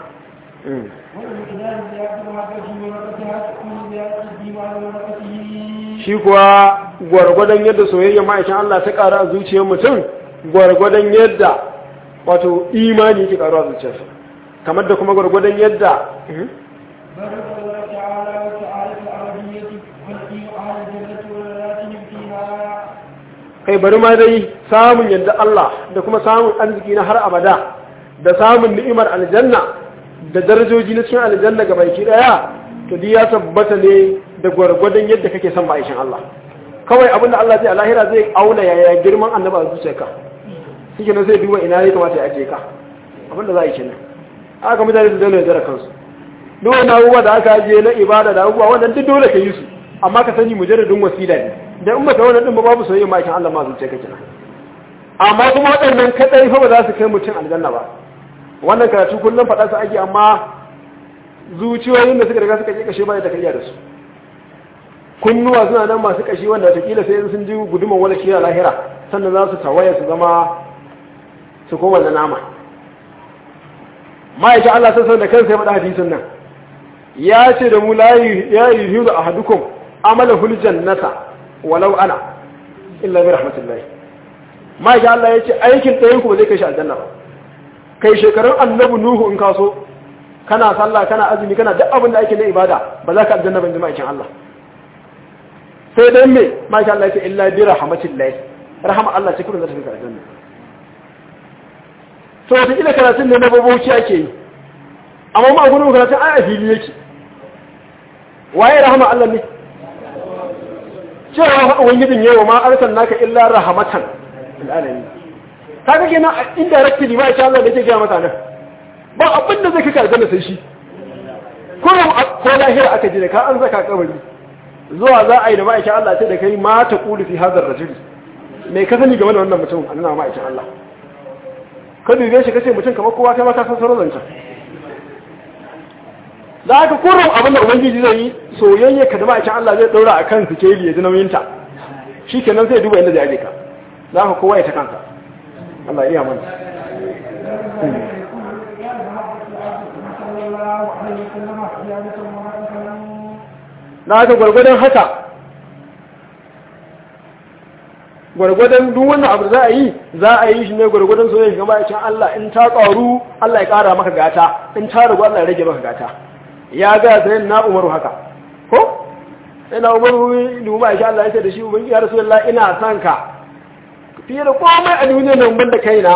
Mm. والمقدار زيادة محبته ونفسها تكون زيادة الديوان ونفسه shi kuwa gwargwadon yadda soyayya ma'aikin Allah ta ƙara a zuciyar mutum gwargwadon yadda wato imani yake karuwa zuciyarsa kamar da kuma gwargwadon yadda بارك الله تعالى وتعالى العربية والدين أهل الجنة ولذاتهم فيها kai bari ma dai samun yadda Allah da kuma samun arziki na har abada da samun ni'imar aljanna da darajoji na cikin aljanna ga baki daya to duk ya tabbata ne da gwargwadon yadda kake son ma'aikin Allah kawai abinda Allah zai a lahira zai auna yaya girman annabi a zuciyarka shi ne zai duba ina ya kamata ya ajiye ka abinda za a yi kenan aka mutane su dole da kansu duk wani abubuwa da aka ajiye na ibada da abubuwa wannan duk dole ka yi su amma ka sani mujarradin wasila ne da in baka wannan din ba babu soyayya ma'aikin Allah ma zuciya kake nan amma kuma waɗannan kadai fa ba za su kai mutum aljanna ba wannan karatu kullum faɗa su ake amma zuciyoyin da suka riga suka je kashe ba da kariya da su kunnuwa suna nan masu kashi wanda watakila sai sun ji guduman wala shi a lahira sannan za su tawaye su zama su koma da nama ma'aikin Allah sassan da kansa ya faɗa hadisin nan ya ce da mu la ya yi hiru a hadukum amala hul jannata walau ana illa bi rahmatullahi ma'aikin Allah ya ce aikin ɗayan ku ba zai kai shi aljanna ba kai shekarun annabi nuhu in kaso kana sallah kana azumi kana duk abin da ake na ibada ba za ka aljanna ban ji ma'aikin Allah sai dai me ma'aikin Allah ya ce illa bi rahmatullahi rahama Allah ce kullum za ta fi aljanna to wata ila karatun ne na babauci ake yi amma ma gudun karatun ai a fili yake waye rahama Allah ne cewa fa ubangijin yawa ma arsan naka illa rahmatan lil alamin kaga kenan indirectly ba insha Allah da yake ga mata nan ba abin da zai kaka aljanna sai shi ko ko lahira aka ji da ka an zaka kabari zuwa za a yi da ma'aikin Allah ce da kai ma ta kulu fi hadar rajuli me ka sani game da wannan mutum annabi ma'aikin Allah ka dube shi kace mutum kamar kowa kai ma ka san sauran zancen da haka kurum abin da ubangiji zai yi soyayya ka da ma'aikin Allah zai daura a kan sikeli ya ji nauyinta shi kenan zai duba inda zai aje ka za ka kowa ya ta kansa Allah iya mana na haka gwargwadon haka gwargwadon duk wannan abu za a yi za a yi shi ne gwargwadon soyayya ga ma'aikin Allah in ta ƙaru Allah ya ƙara maka gata in ta ragu Allah ya rage maka gata ya ga sai na umaru haka ko sai na umaru dubu ma'aikin Allah ya ce da shi ubangi ya rasulullah ina son ka fiye da komai a duniya nan ban da kaina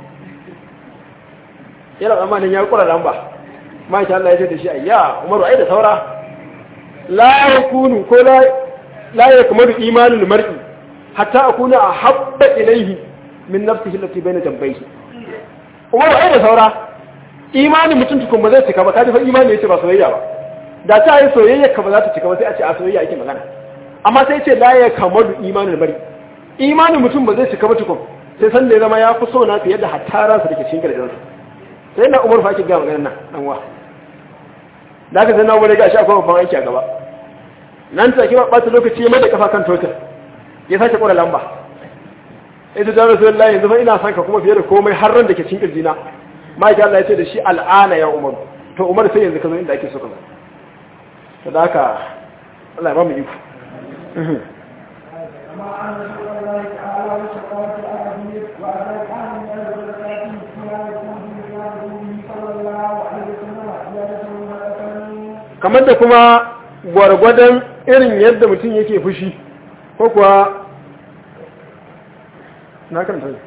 yana tsammanin ya kura lamba ma'aikin Allah ya ce da shi ayya umaru ai da saura la yakunu ko la la yakmalu imanul mar'i hatta akuna ahabba ilayhi min nafsihi allati bayna jambayhi umaru ai da saura imanin mutum tukun ba zai cika ba kaji fa imani yace ba soyayya ba da ta yi soyayya ka ba za ta cika ba sai a ce a soyayya ake magana amma sai ce la ya kamalu imanin bari imanin mutum ba zai cika ba tukun sai san da ya zama ya fi so na fiye da hatta ransa da ke cikin gargajarsa sai na umar fa ake ga maganar nan dan wa da ka zanna wani gashi akwai babban aiki a gaba nan take ba ɓata lokaci mai da kafa kan totar ya sake ƙura lamba ita da rasulullahi yanzu fa ina son ka kuma fiye da komai har ran da ke cikin kirjina ma'aikin Allah ya ce da shi al'ana ya umar to umar sai yanzu ka zo inda ake so ka zo to da haka Allah ya ba mu iko kamar da kuma gwargwadon irin yadda mutum yake fushi ko kuwa na karanta ne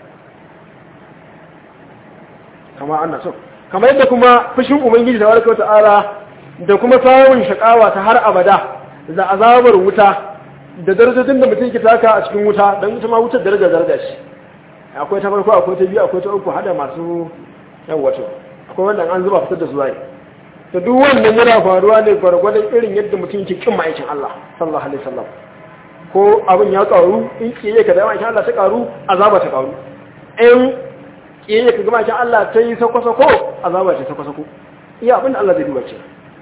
kama an so kamar yadda kuma fushin ubangiji da warkar ta'ala da kuma samun shakawa ta har abada da azabar wuta da darajojin da mutum ke taka a cikin wuta don ita ma wutar daraja daraja shi akwai ta farko akwai ta biyu akwai ta uku hada masu yan wato akwai wanda an zuba fitar da su zai da duk wannan yana faruwa ne gwargwadon irin yadda mutum ke kin ma'aikin Allah sallallahu alaihi wasallam ko abin ya karu in kiyaye ka da ma'aikin Allah ta karu azaba ta karu in kiyaye ka ga ma'aikin Allah ta yi sako-sako azaba ce sako-sako iya abin da Allah zai duba ce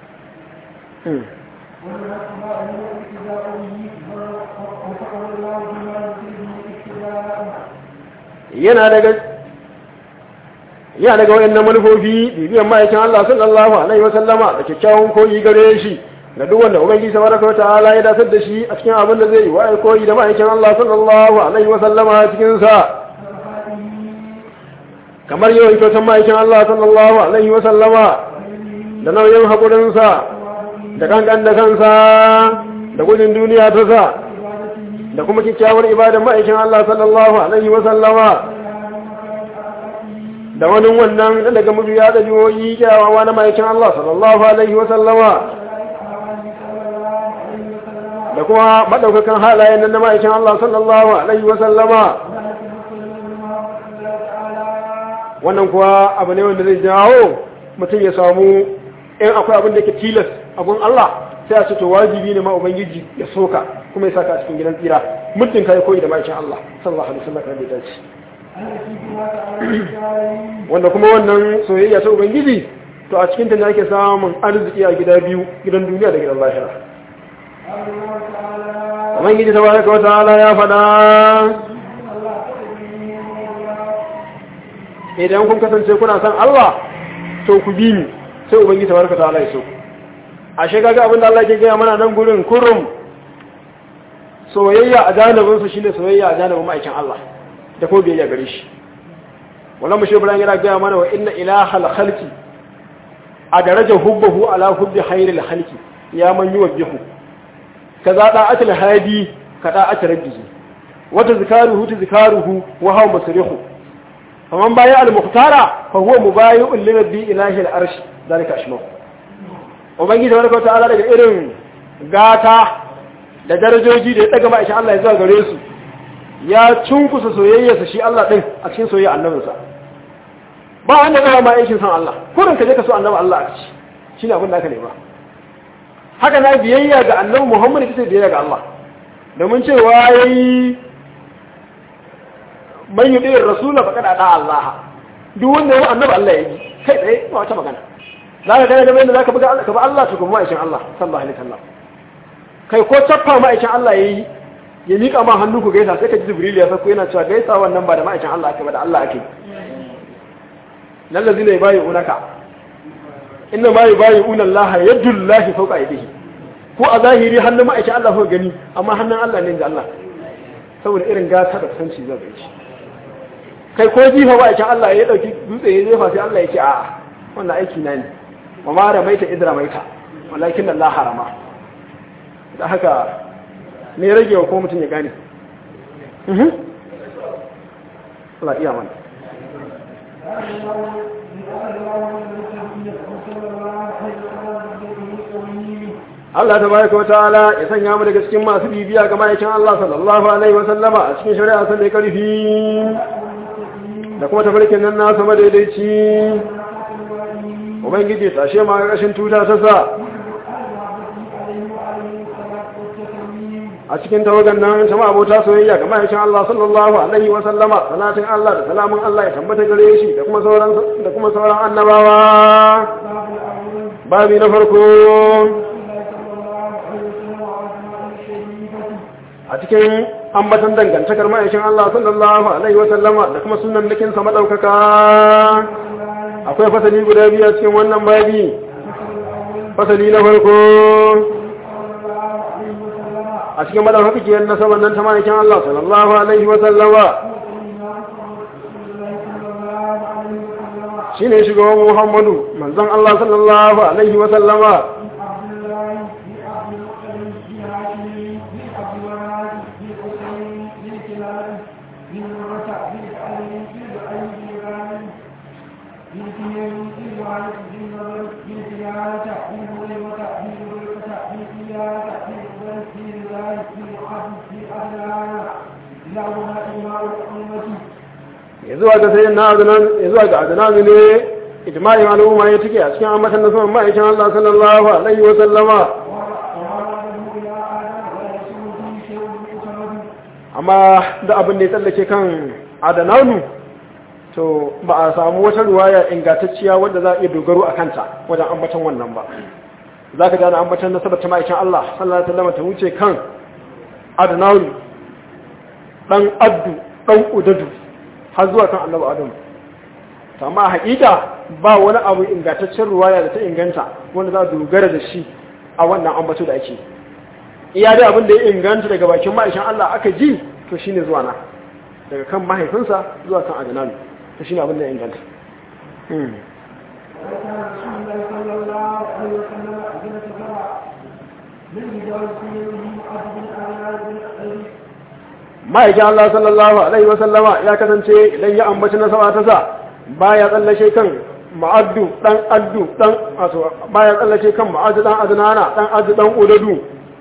yana daga yana daga wayannan manufofi bibiyan ma'aikin Allah sallallahu alaihi wasallama da kyakkyawan koyi gare shi ga duk wanda ubangiji tabaraka wa ta'ala ya dasar da shi a cikin abin da zai yi wa koyi da ma'aikin Allah sallallahu alaihi wasallama cikin sa kamar yawan kyautan ma'aikin Allah sallallahu alaihi wa sallama da nauyin haƙurinsa da kankan da kansa da gudun duniya ta sa da kuma kyakkyawar ibadan ma'aikin Allah sallallahu alaihi wa sallama da wani wannan daga mabiya da jihohi kyawawa na ma'aikin Allah sallallahu alaihi wa sallama da kuma madaukakan halayen nan na ma'aikin Allah sallallahu alaihi wa sallama wannan kuwa abu ne wanda zai jawo mutum ya samu in akwai abin da ke tilas abun Allah sai a ce to wajibi ne ma ubangiji ya soka kuma ya saka a cikin gidan tsira muddin kai koyi da ma'aikin Allah sallallahu alaihi wasallam kan da dace wanda kuma wannan soyayya ta ubangiji to a cikin ta ne ake samun arziki a gida biyu gidan duniya da gidan lahira ubangiji tabaraka wa ta'ala ya faɗa idan kun kasance kuna san Allah to ku bi ni sai ubangiji tabaraka ta'ala ya so ashe kaga abin da Allah ke gaya mana nan gurin kurum soyayya a janibin su shine soyayya a janibin ma'aikin Allah da ko biyayya gare shi wannan mu shebran yana gaya mana wa inna ilahal khalqi a darajar hubbahu ala hubbi khairil khalqi ya man yuwajjihu kaza da'atul hadi ka da'atul rabbihi wata zikaruhu ta zikaruhu wa hawa masrihu faman baya al-muhtara fa huwa mubayi'un li rabbi ilahi al-arsh zalika ashma ubangiji tabaraka ta'ala daga irin gata da darajoji da ya daga ma'aisha Allah ya zuwa gare su ya cunkusa soyayyarsa shi Allah din a cikin soyayya annabinsa ba wanda zai ma aikin san Allah kurin ka je ka so annabi Allah a ci shine abin da aka nema haka na biyayya ga annabi Muhammad ita biyayya ga Allah domin cewa yayi man yi ɗin rasula faƙaɗa ɗa Allah duk wanda yawan annaba Allah ya yi kai tsaye ba wata magana za ka gane da mai da za ka buga Allah ka ba Allah tukun ma'aikin Allah sallallahu alaihi wasallam kai ko cappa ma'aikin Allah ya yi ya miƙa ma hannu ku gaisa sai ka ji Jibril ya sako yana cewa gaisa wannan ba da ma'aikin Allah ake ba da Allah ake lallazi ne bayi unaka inna ma yi bayi unan Allah yadullahi fawqa aydihi ko a zahiri hannun ma'aikin Allah ko gani amma hannun Allah ne da Allah saboda irin gata da kusanci zai bai shi kai ko jifa ba aikin Allah ya dauki dutse ya jefa sai Allah ya ce a'a wannan aiki na ne wa ma ramaita idra maita walakin Allah harama da haka ne rage wa ko mutum ya gane mhm Allah iya mana Allah ta baraka wa ta'ala ya sanya mu daga cikin masu bibiya ga ma'aikin Allah sallallahu alaihi wa sallama a cikin shari'a sai karfi da kuma tafarkin nan na sama daidaici ubangiji tashe ma ƙarƙashin tuta ta sa a cikin tawagan nan ta abota soyayya ga ma'aikin Allah sallallahu alaihi wa sallama salatin Allah da salamun Allah ya tabbata gare shi da kuma sauran da kuma sauran annabawa babi na farko a cikin ambatan dangantakar ma'aikin Allah sallallahu alaihi wa sallama da kuma sunan nakin sa madaukaka akwai fasali guda biyu cikin wannan babi fasali na farko a cikin madaukakiyar nasabar nan ta ma'aikin Allah sallallahu alaihi wa sallama shine shugaban Muhammadu manzon Allah sallallahu alaihi wa sallama ya zuwa ga sayin na azunan ya zuwa ga azunan ne ijma'in al'umma ya tike a cikin ambatan nasarar ma'aikin Allah sallallahu alaihi wa sallama amma da abin da ya tsallake kan adananu to ba a samu wata ruwaya ingantacciya wadda za a iya dogaro a kanta wajen ambatan wannan ba za ka gane ambatan nasarar ta ma'aikin Allah sallallahu alaihi wa sallama ta wuce kan adananu dan addu dan udadu har zuwa kan annabi adam to amma haƙiƙa ba wani abu ingantaccen ruwaya da ta inganta wanda za a dogara da shi a wannan ambato da ake iya dai abin da ya inganta daga bakin ma'aishin Allah aka ji to shine zuwa na daga kan mahaifinsa zuwa kan adnan to shine abin da ya inganta Hmm. وكان رسول الله صلى الله عليه وسلم أجنة سبع من رجال في يده عبد الأعلى بن أبي ma'aikin Allah sallallahu alaihi wa sallama ya kasance idan ya ambaci nasaba ta sa baya tsallashe kan ma'addu dan addu dan wato baya tsallashe kan ma'addu dan adnana dan addu dan udadu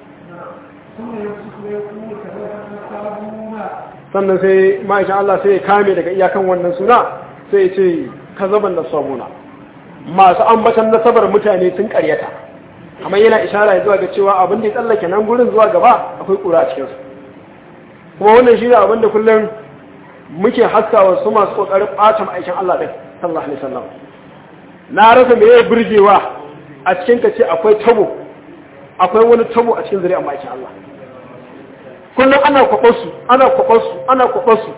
ثم يمسك ويقول كذا تستابون sannan sai ma'aikin Allah sai ya kame daga iyakan wannan suna sai ya ce kazaban da sabuna masu ambatan nasabar mutane sun karyata amma yana ishara zuwa ga cewa abin da ya tsallake nan gurin zuwa gaba akwai kura a cikinsu kuma wannan shi ne abin da kullum muke haskawa su masu kokarin ɓata ma'aikin Allah ɗin sallallahu alaihi wasallam na rasa me ya burgewa a cikin ka ce akwai tabo akwai wani tabo a cikin zuri'ar ma'aikin Allah kullum ana kwaɓarsu ana kwaɓarsu ana kwaɓarsu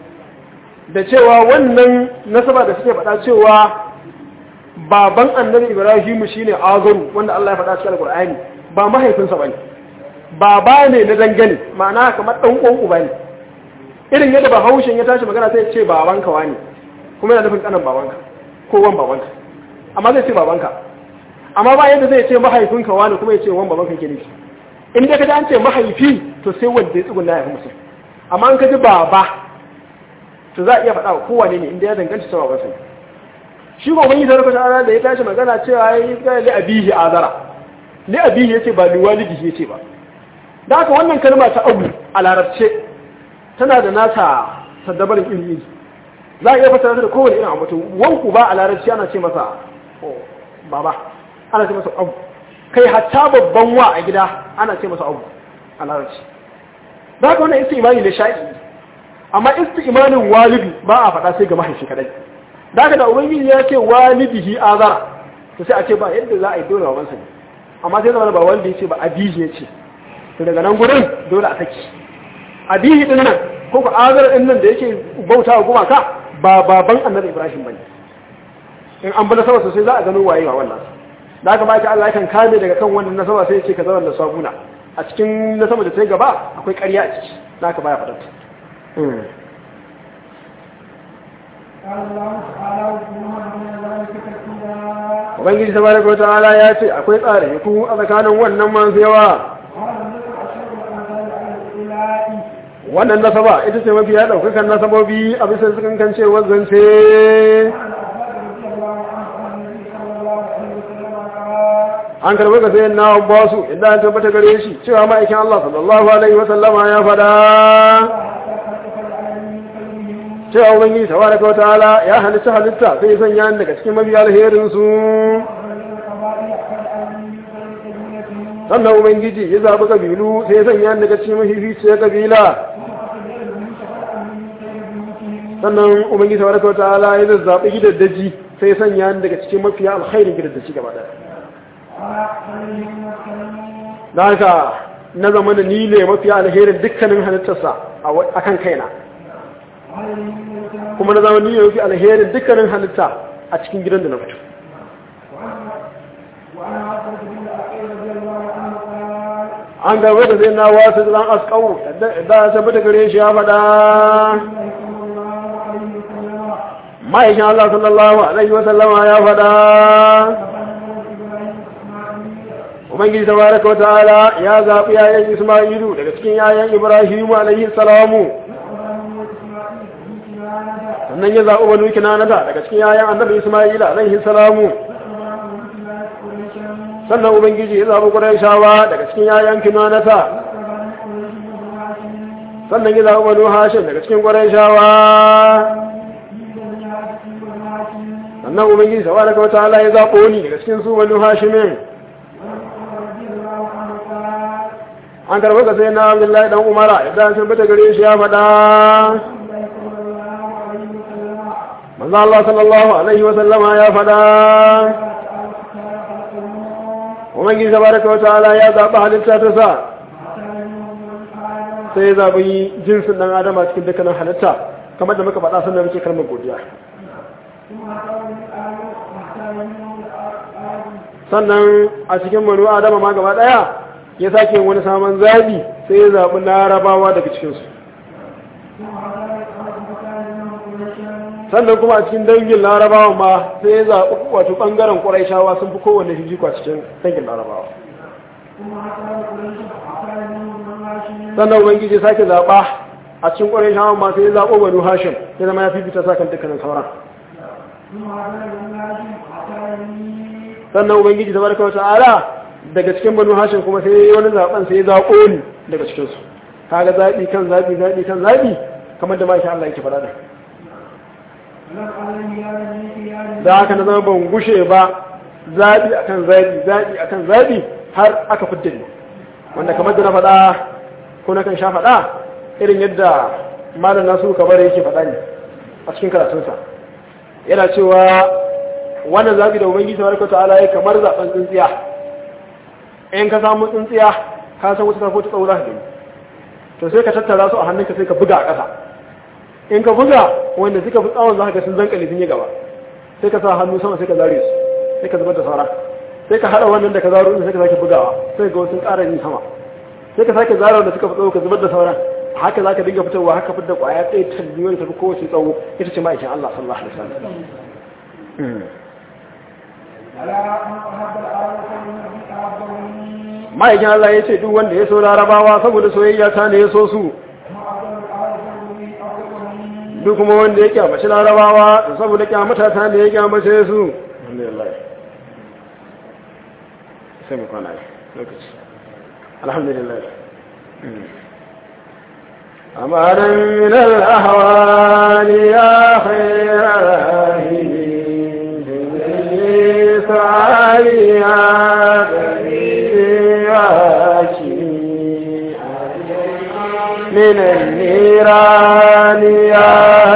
da cewa wannan nasaba da suke faɗa cewa baban annabi ibrahimu shine azaru wanda Allah ya faɗa cikin alqur'ani ba mahaifinsa bane baba ne na dangane ma'ana kamar dan uwan uba ne irin yadda bahaushen ya tashi magana sai ya ce babanka wani kuma yana nufin kanan babanka ko wan babanka amma zai ce babanka amma ba yadda zai ce mahaifinka wani kuma ya ce wan babanka ke nufi in dai ka ji an ce mahaifi to sai wanda ya tsugunna ya fi musu amma an ka ji baba to za a iya faɗa wa kowane ne inda ya danganta cewa ba sai shi ko wani sarrafa ta'ala da ya tashi magana cewa ya yi ga li abihi azara li abihi yace ba li walidihi yace ba da haka wannan kalma ta abu a larabce tana da nata saddabarin ilimi za a iya fasara da kowane irin abu to wanku ba a larabci ana ce masa oh, baba ana ce masa abu kai hatta babban wa a gida ana ce masa abu a larabci da haka wannan istimali ne sha'i amma istimanin walidi ba a faɗa sai ga mahaifi kadai da haka da ubangiji ya ce walidihi azara to sai a ce ba yadda za a yi dole babansa ne amma sai zama ba walidi ya ce ba abihi ya ce to daga nan gurin dole a saki abihi din nan ko ku azara din nan da yake bauta wa gumaka ba baban annabi ibrahim bane in an bi nasaba sosai za a gano waye wa wannan da haka ba Allah yakan kame daga kan wannan nasaba sai ya ce ka zama da sabuna a cikin nasaba da ta gaba akwai ƙarya a ciki da haka baya faɗa قال الله تعالى وكلهم من ذلك تكفيرا Ubangiji tabaraka wa ta'ala ya ce akwai tsare ku a tsakanin wannan masu yawa قال النبي أشهد أن لا إله إلا الله wannan nasaba ita ce mafi ya ɗaukakan nasabobi a bisa sukan kan ce zance عن العباد رضي الله عنه عن النبي صلى الله عليه وسلم قال an karɓi ga sayan na basu inda an tabbata gare shi cewa ma'aikin Allah sallallahu alaihi wa sallama ya faɗa حتى خلق العالمين من قلبهم cewa ubangiji tabaraka wa ta'ala ya halitta halitta sai ya sanya ni daga cikin mafi alherin su ومن القبائل كالعالمين من قلب قبيلتهم sannan ubangiji ya zaɓi kabilu sai ya sanya ni daga cikin mafificiyar kabila sannan ubangiji tabaraka wa ta'ala ya zazzaɓi gidaddaji sai ya sanya ni daga cikin mafiya alkhairin gidaddaji gaba ɗaya da haka na zama da ni ne mafiya alherin dukkanin halittarsa a kan kaina kuma na zama ni ne mafi alherin dukkanin halitta a cikin gidan da na fito an gaba da zai na wasu zan askau da ya tabbata gare shi ya faɗa ma'aikin Allah sallallahu alaihi wasallama ya faɗa ubangiji tabaraka wa ta'ala ya zaɓi yayan isma'ilu daga cikin yayan ibrahimu alaihi salamu sannan ya zaɓi banu kinanata daga cikin yayan annabi isma'ila alaihi salamu sannan ubangiji ya zaɓi ƙurayshawa daga cikin yayan kinanata sannan ya zaɓi banu hashim daga cikin ƙurayshawa sannan ubangiji tabaraka wa ta'ala ya zaɓo ni daga cikin su banu hashimin an karɓi ka sai na abdullahi dan umara idan sun bata gare shi ya faɗa manzo Allah sallallahu alaihi wa sallama ya faɗa ubangiji tabaraka wa ta'ala ya zaɓi halitta ta sa sai ya zaɓi jinsin ɗan adam a cikin dukkanin halitta kamar da muka faɗa sannan muke kalmar godiya sannan a cikin manu adama ma gaba ɗaya ya sake wani saman zaɓi sai ya zaɓi larabawa daga cikinsu sannan kuma a cikin dangin larabawa ma sai ya zaɓi wato ɓangaren ƙuraishawa sun fi kowane hijiko a cikin dangin larabawa ثم أتى قريش فأتى منهم من هاشم sannan ubangiji ya sake zaɓa a cikin ƙuraishawa ma sai ya zaɓo banu hashim ya zama ya fifita sa kan dukkanin sauran ثم أتى من هاشم فأتى مني sannan ubangiji tabaraka wata'ala daga cikin banu hashim kuma sai yayi wani zaben sai ya zaɓo ni daga cikin su kaga zaɓi kan zaɓi zaɓi kan zaɓi kamar da masha Allah yake faɗa da ولم أعلم يا بني يا da haka na zama ban gushe ba zaɓi akan zaɓi zaɓi akan zaɓi har aka fidda ni wanda kamar da na faɗa ko na kan sha faɗa irin yadda malam nasu kabar yake faɗa ne a cikin karatunsa yana cewa wannan zaɓi da ubangiji tabaraka ta'ala ya kamar zaɓen tsintsiya in ka samu tsintsiya ka san wata tafi ta tsawo za ka gani to sai ka tattara su a hannunka sai ka buga a ƙasa in ka buga wanda suka fi tsawon za ka ga sun zankali sun yi gaba sai ka sa hannu sama sai ka zare su sai ka zubar da sauran sai ka haɗa wannan da ka zaro sai ka sake bugawa sai ga wasu ƙara yin sama sai ka sake zaro da suka fi tsawo ka zubar da sauran haka za ka dinga fitowa haka fitar ƙwaya ɗaya talli wani tafi kowace tsawo ita ce ma'aikin Allah sallallahu alaihi wasallam على أن أحب العرب فإنه أحبني ma'aikin Allah ya ce duk wanda ya so larabawa saboda soyayya ta ne ya so su وما أحب العرب فإنه أحبني duk kuma wanda ya kyamaci larabawa da saboda kyamata ta ne ya kyamace su alhamdulillah sai mu kwana lokaci alhamdulillah أمرا من الأهوال يا خير راهبين بذل سعاليا من النيران يا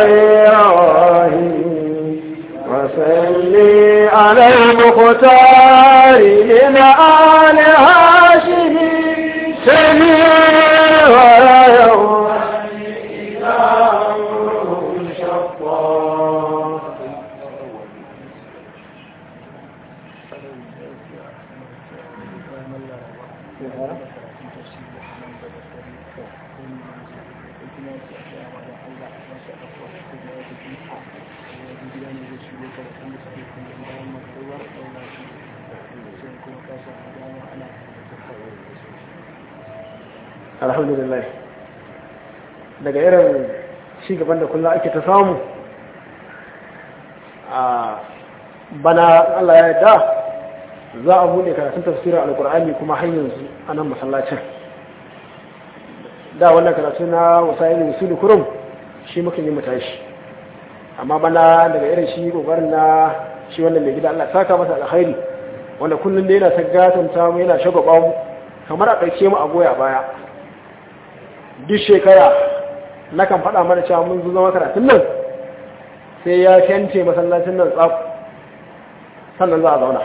إلهي وصلي على المختار من آل هاشم سميع ولا يوم alhamdulillah daga irin gaban da kullum ake ta samu a bana Allah ya yarda za a bude karatun tafsirin alkur'ani kuma har yanzu a nan masallacin da wannan karatu na wasayin usulu kurum shi muka yi mutashi amma bana daga irin shi kokarin na shi wannan mai gida Allah saka masa alkhairi wanda kullum da yana ta gatanta mu yana shagwaba mu kamar a ɗauke mu a goya baya duk shekara na kan faɗa mana cewa mun zo zama karatun nan sai ya fente masallacin nan tsaf sannan za a zauna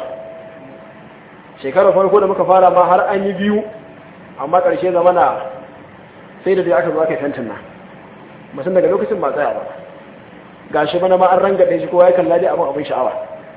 shekarar farko da muka fara ma har an yi biyu amma ƙarshe zamana sai da dai aka zo aka yi fentin nan mutum daga lokacin ba tsaya ba ga shi bana ma an rangaɗe shi kowa ya kalla dai abin abin sha'awa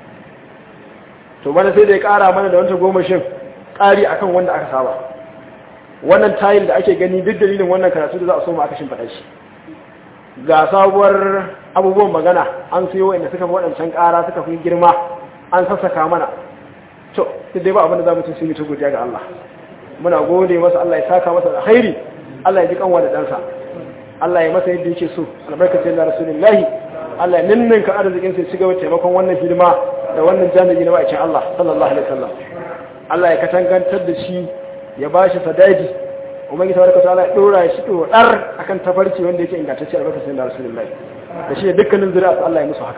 to bana sai da ya ƙara mana da wanta goma shin ƙari akan wanda aka saba wannan tayil da ake gani duk dalilin wannan karatu da za a so mu aka shimfaɗa shi ga sabuwar abubuwan magana an siyo inda suka fi waɗancan ƙara suka fi girma an sassaka mana to duk dai ba abin da za mu ci sun yi ta godiya ga Allah muna gode masa Allah ya saka masa alkhairi Allah ya ji kanwa da ɗansa Allah ya masa yadda yake so albarkacin da rasulullahi Allah ya ninninka arzikin sai shiga taimakon wannan hidima da wannan jami'i na ma'aikin Allah sallallahu alaihi wasallam Allah ya katangantar da shi ya ba shi sadaji umarni ta warkata ala ɗora shi ɗoɗar a kan tafarki wanda yake ingantacce albarkacin da rasulullahi da shi da dukkanin zuri'a Allah ya musu haka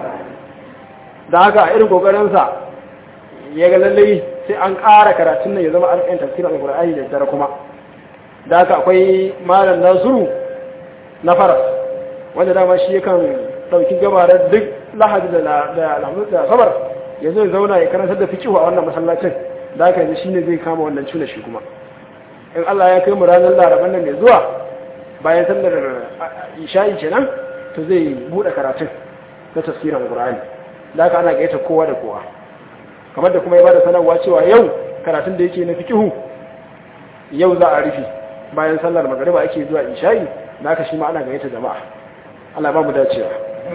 da haka a irin ƙoƙarinsa ya ga lallai sai an ƙara karatun nan ya zama an ƴan tafsirin alƙur'ani da dare kuma da haka akwai malam nasiru na faras wanda dama shi yakan ɗauki gabarar duk lahadi da sabar ya zo ya zauna ya karantar da fikihu a wannan masallacin da aka yanzu shine zai kama wannan cuna shi kuma in Allah ya kai mu ranar laraban nan mai zuwa bayan sallar isha'i kenan to zai bude karatun na tafsirin Qur'ani da aka ana gaita kowa da kowa kamar da kuma ya bada sanarwa cewa yau karatun da yake na fikihu yau za a rufe bayan sallar magariba ake zuwa isha'i da aka shi ma ana gaita jama'a Allah ba mu dacewa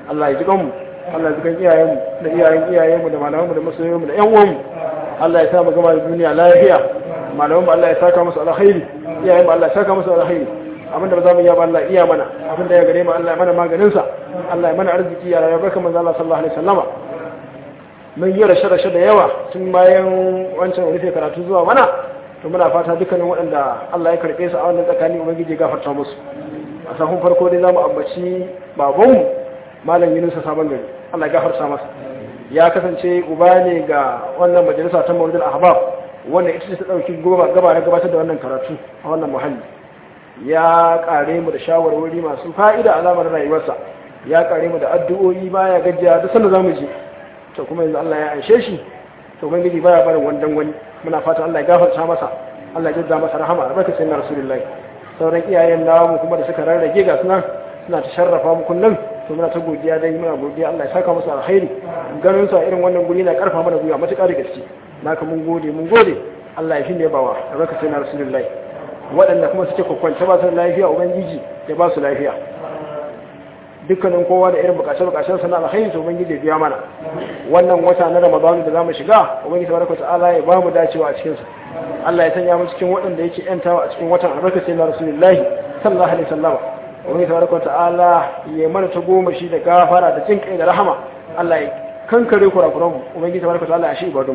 Allah ya ji kanmu Allah ya ji kan iyayenmu da iyayen iyayenmu da malamanmu da masoyanmu da ƴan uwanmu Allah ya sa mu gama da duniya lafiya malamanmu Allah ya saka musu alkhairi iyayenmu Allah ya saka musu alkhairi abinda ba za mu iya ba Allah iya mana abinda ya gare mu Allah ya mana maganin sa Allah ya mana arziki ya rayuwar barkan manzo Allah sallallahu alaihi wasallama mun yi rashe-rashe da yawa tun bayan wancan rufe karatu zuwa mana to muna fata dukkanin waɗanda Allah ya karɓe su a wannan tsakani ubangiji ya gafarta musu a sahun farko dai zamu ambaci babanmu malam Yunusa sabon gari Allah ya gafarta masa ya kasance uba ne ga wannan majalisa ta Mawlidul Ahbab wannan ita ce ta dauki gaba na gabatar da wannan karatu a wannan muhalli ya kare mu da shawarwari masu fa'ida a lamarin rayuwarsa ya kare mu da addu'o'i baya gajiya duk sanda zamu je to kuma yanzu Allah ya anshe shi to ubangiji baya barin wandan wani muna fatan Allah ya gafarta masa Allah ya jazza masa rahama albarka sayyidina rasulullahi sauran iyayen namu kuma da suka rarrage ga suna suna ta sharrafa mu kullum to muna ta godiya dai muna godiya Allah ya saka musu alkhairi ganin sa irin wannan guri na karfa mana gwiwa matuƙa da gaske naka mun gode mun gode Allah ya fi ne bawa albarka sayyidina rasulullahi waɗanda kuma suke kwakwance ba su lafiya ubangiji ya ba su lafiya dukkanin kowa da irin bukace-bukacen sana alkhairi to ubangiji ya biya mana wannan wata na ramadan da zamu shiga ubangiji tabaraka ta'ala ya bamu dacewa a cikin sa Allah ya sanya mu cikin waɗanda yake yantawa a cikin watan albarkaci na rasulullahi sallallahu alaihi wasallam ubangiji tabaraka ta'ala ya mana ta goma shi da gafara da jin kai da rahama Allah ya kankare kurakuran mu ubangiji tabaraka ta'ala ya shi ibadun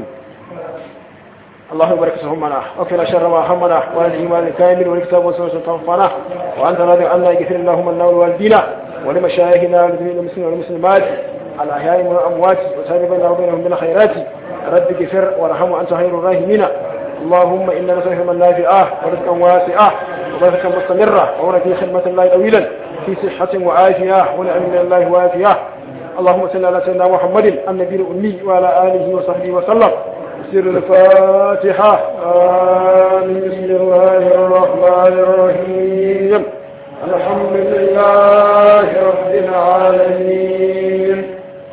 اللهم بارك سهمنا وكفنا شر ما همنا وعلى الإيمان الكامل والكتاب والسنة تنفعنا وأنت راضي عنا يغفر اللهم لنا ولوالدينا ولمشايخنا ولجميع المسلمين والمسلمات الأحياء والأموات وسائر بيننا وبينهم بالخيرات رب اغفر وارحم وأنت خير الراحمين اللهم إنا نسألك من نافعة ورزقا واسعة وبركة مستمرة وهنا في خدمة الله طويلا في صحة وعافية ونعم من الله وافية اللهم صل على سيدنا محمد النبي الأمي وعلى آله وصحبه وسلم سر الفاتحة آمين بسم الله الرحمن الرحيم الحمد لله رب العالمين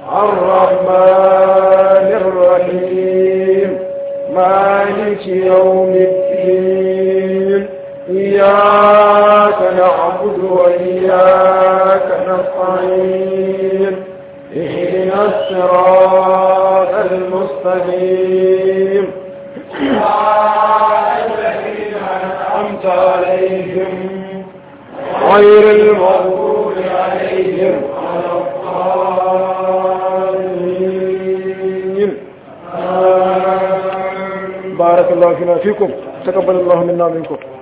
الرحمن الرحيم مالك يوم الدين إياك نعبد وإياك نستعين اهدنا الصراط المستقيم الذين أنعمت عليهم غير المغضوب عليهم ولا الضالين بارك الله فينا فيكم تقبل الله منا منكم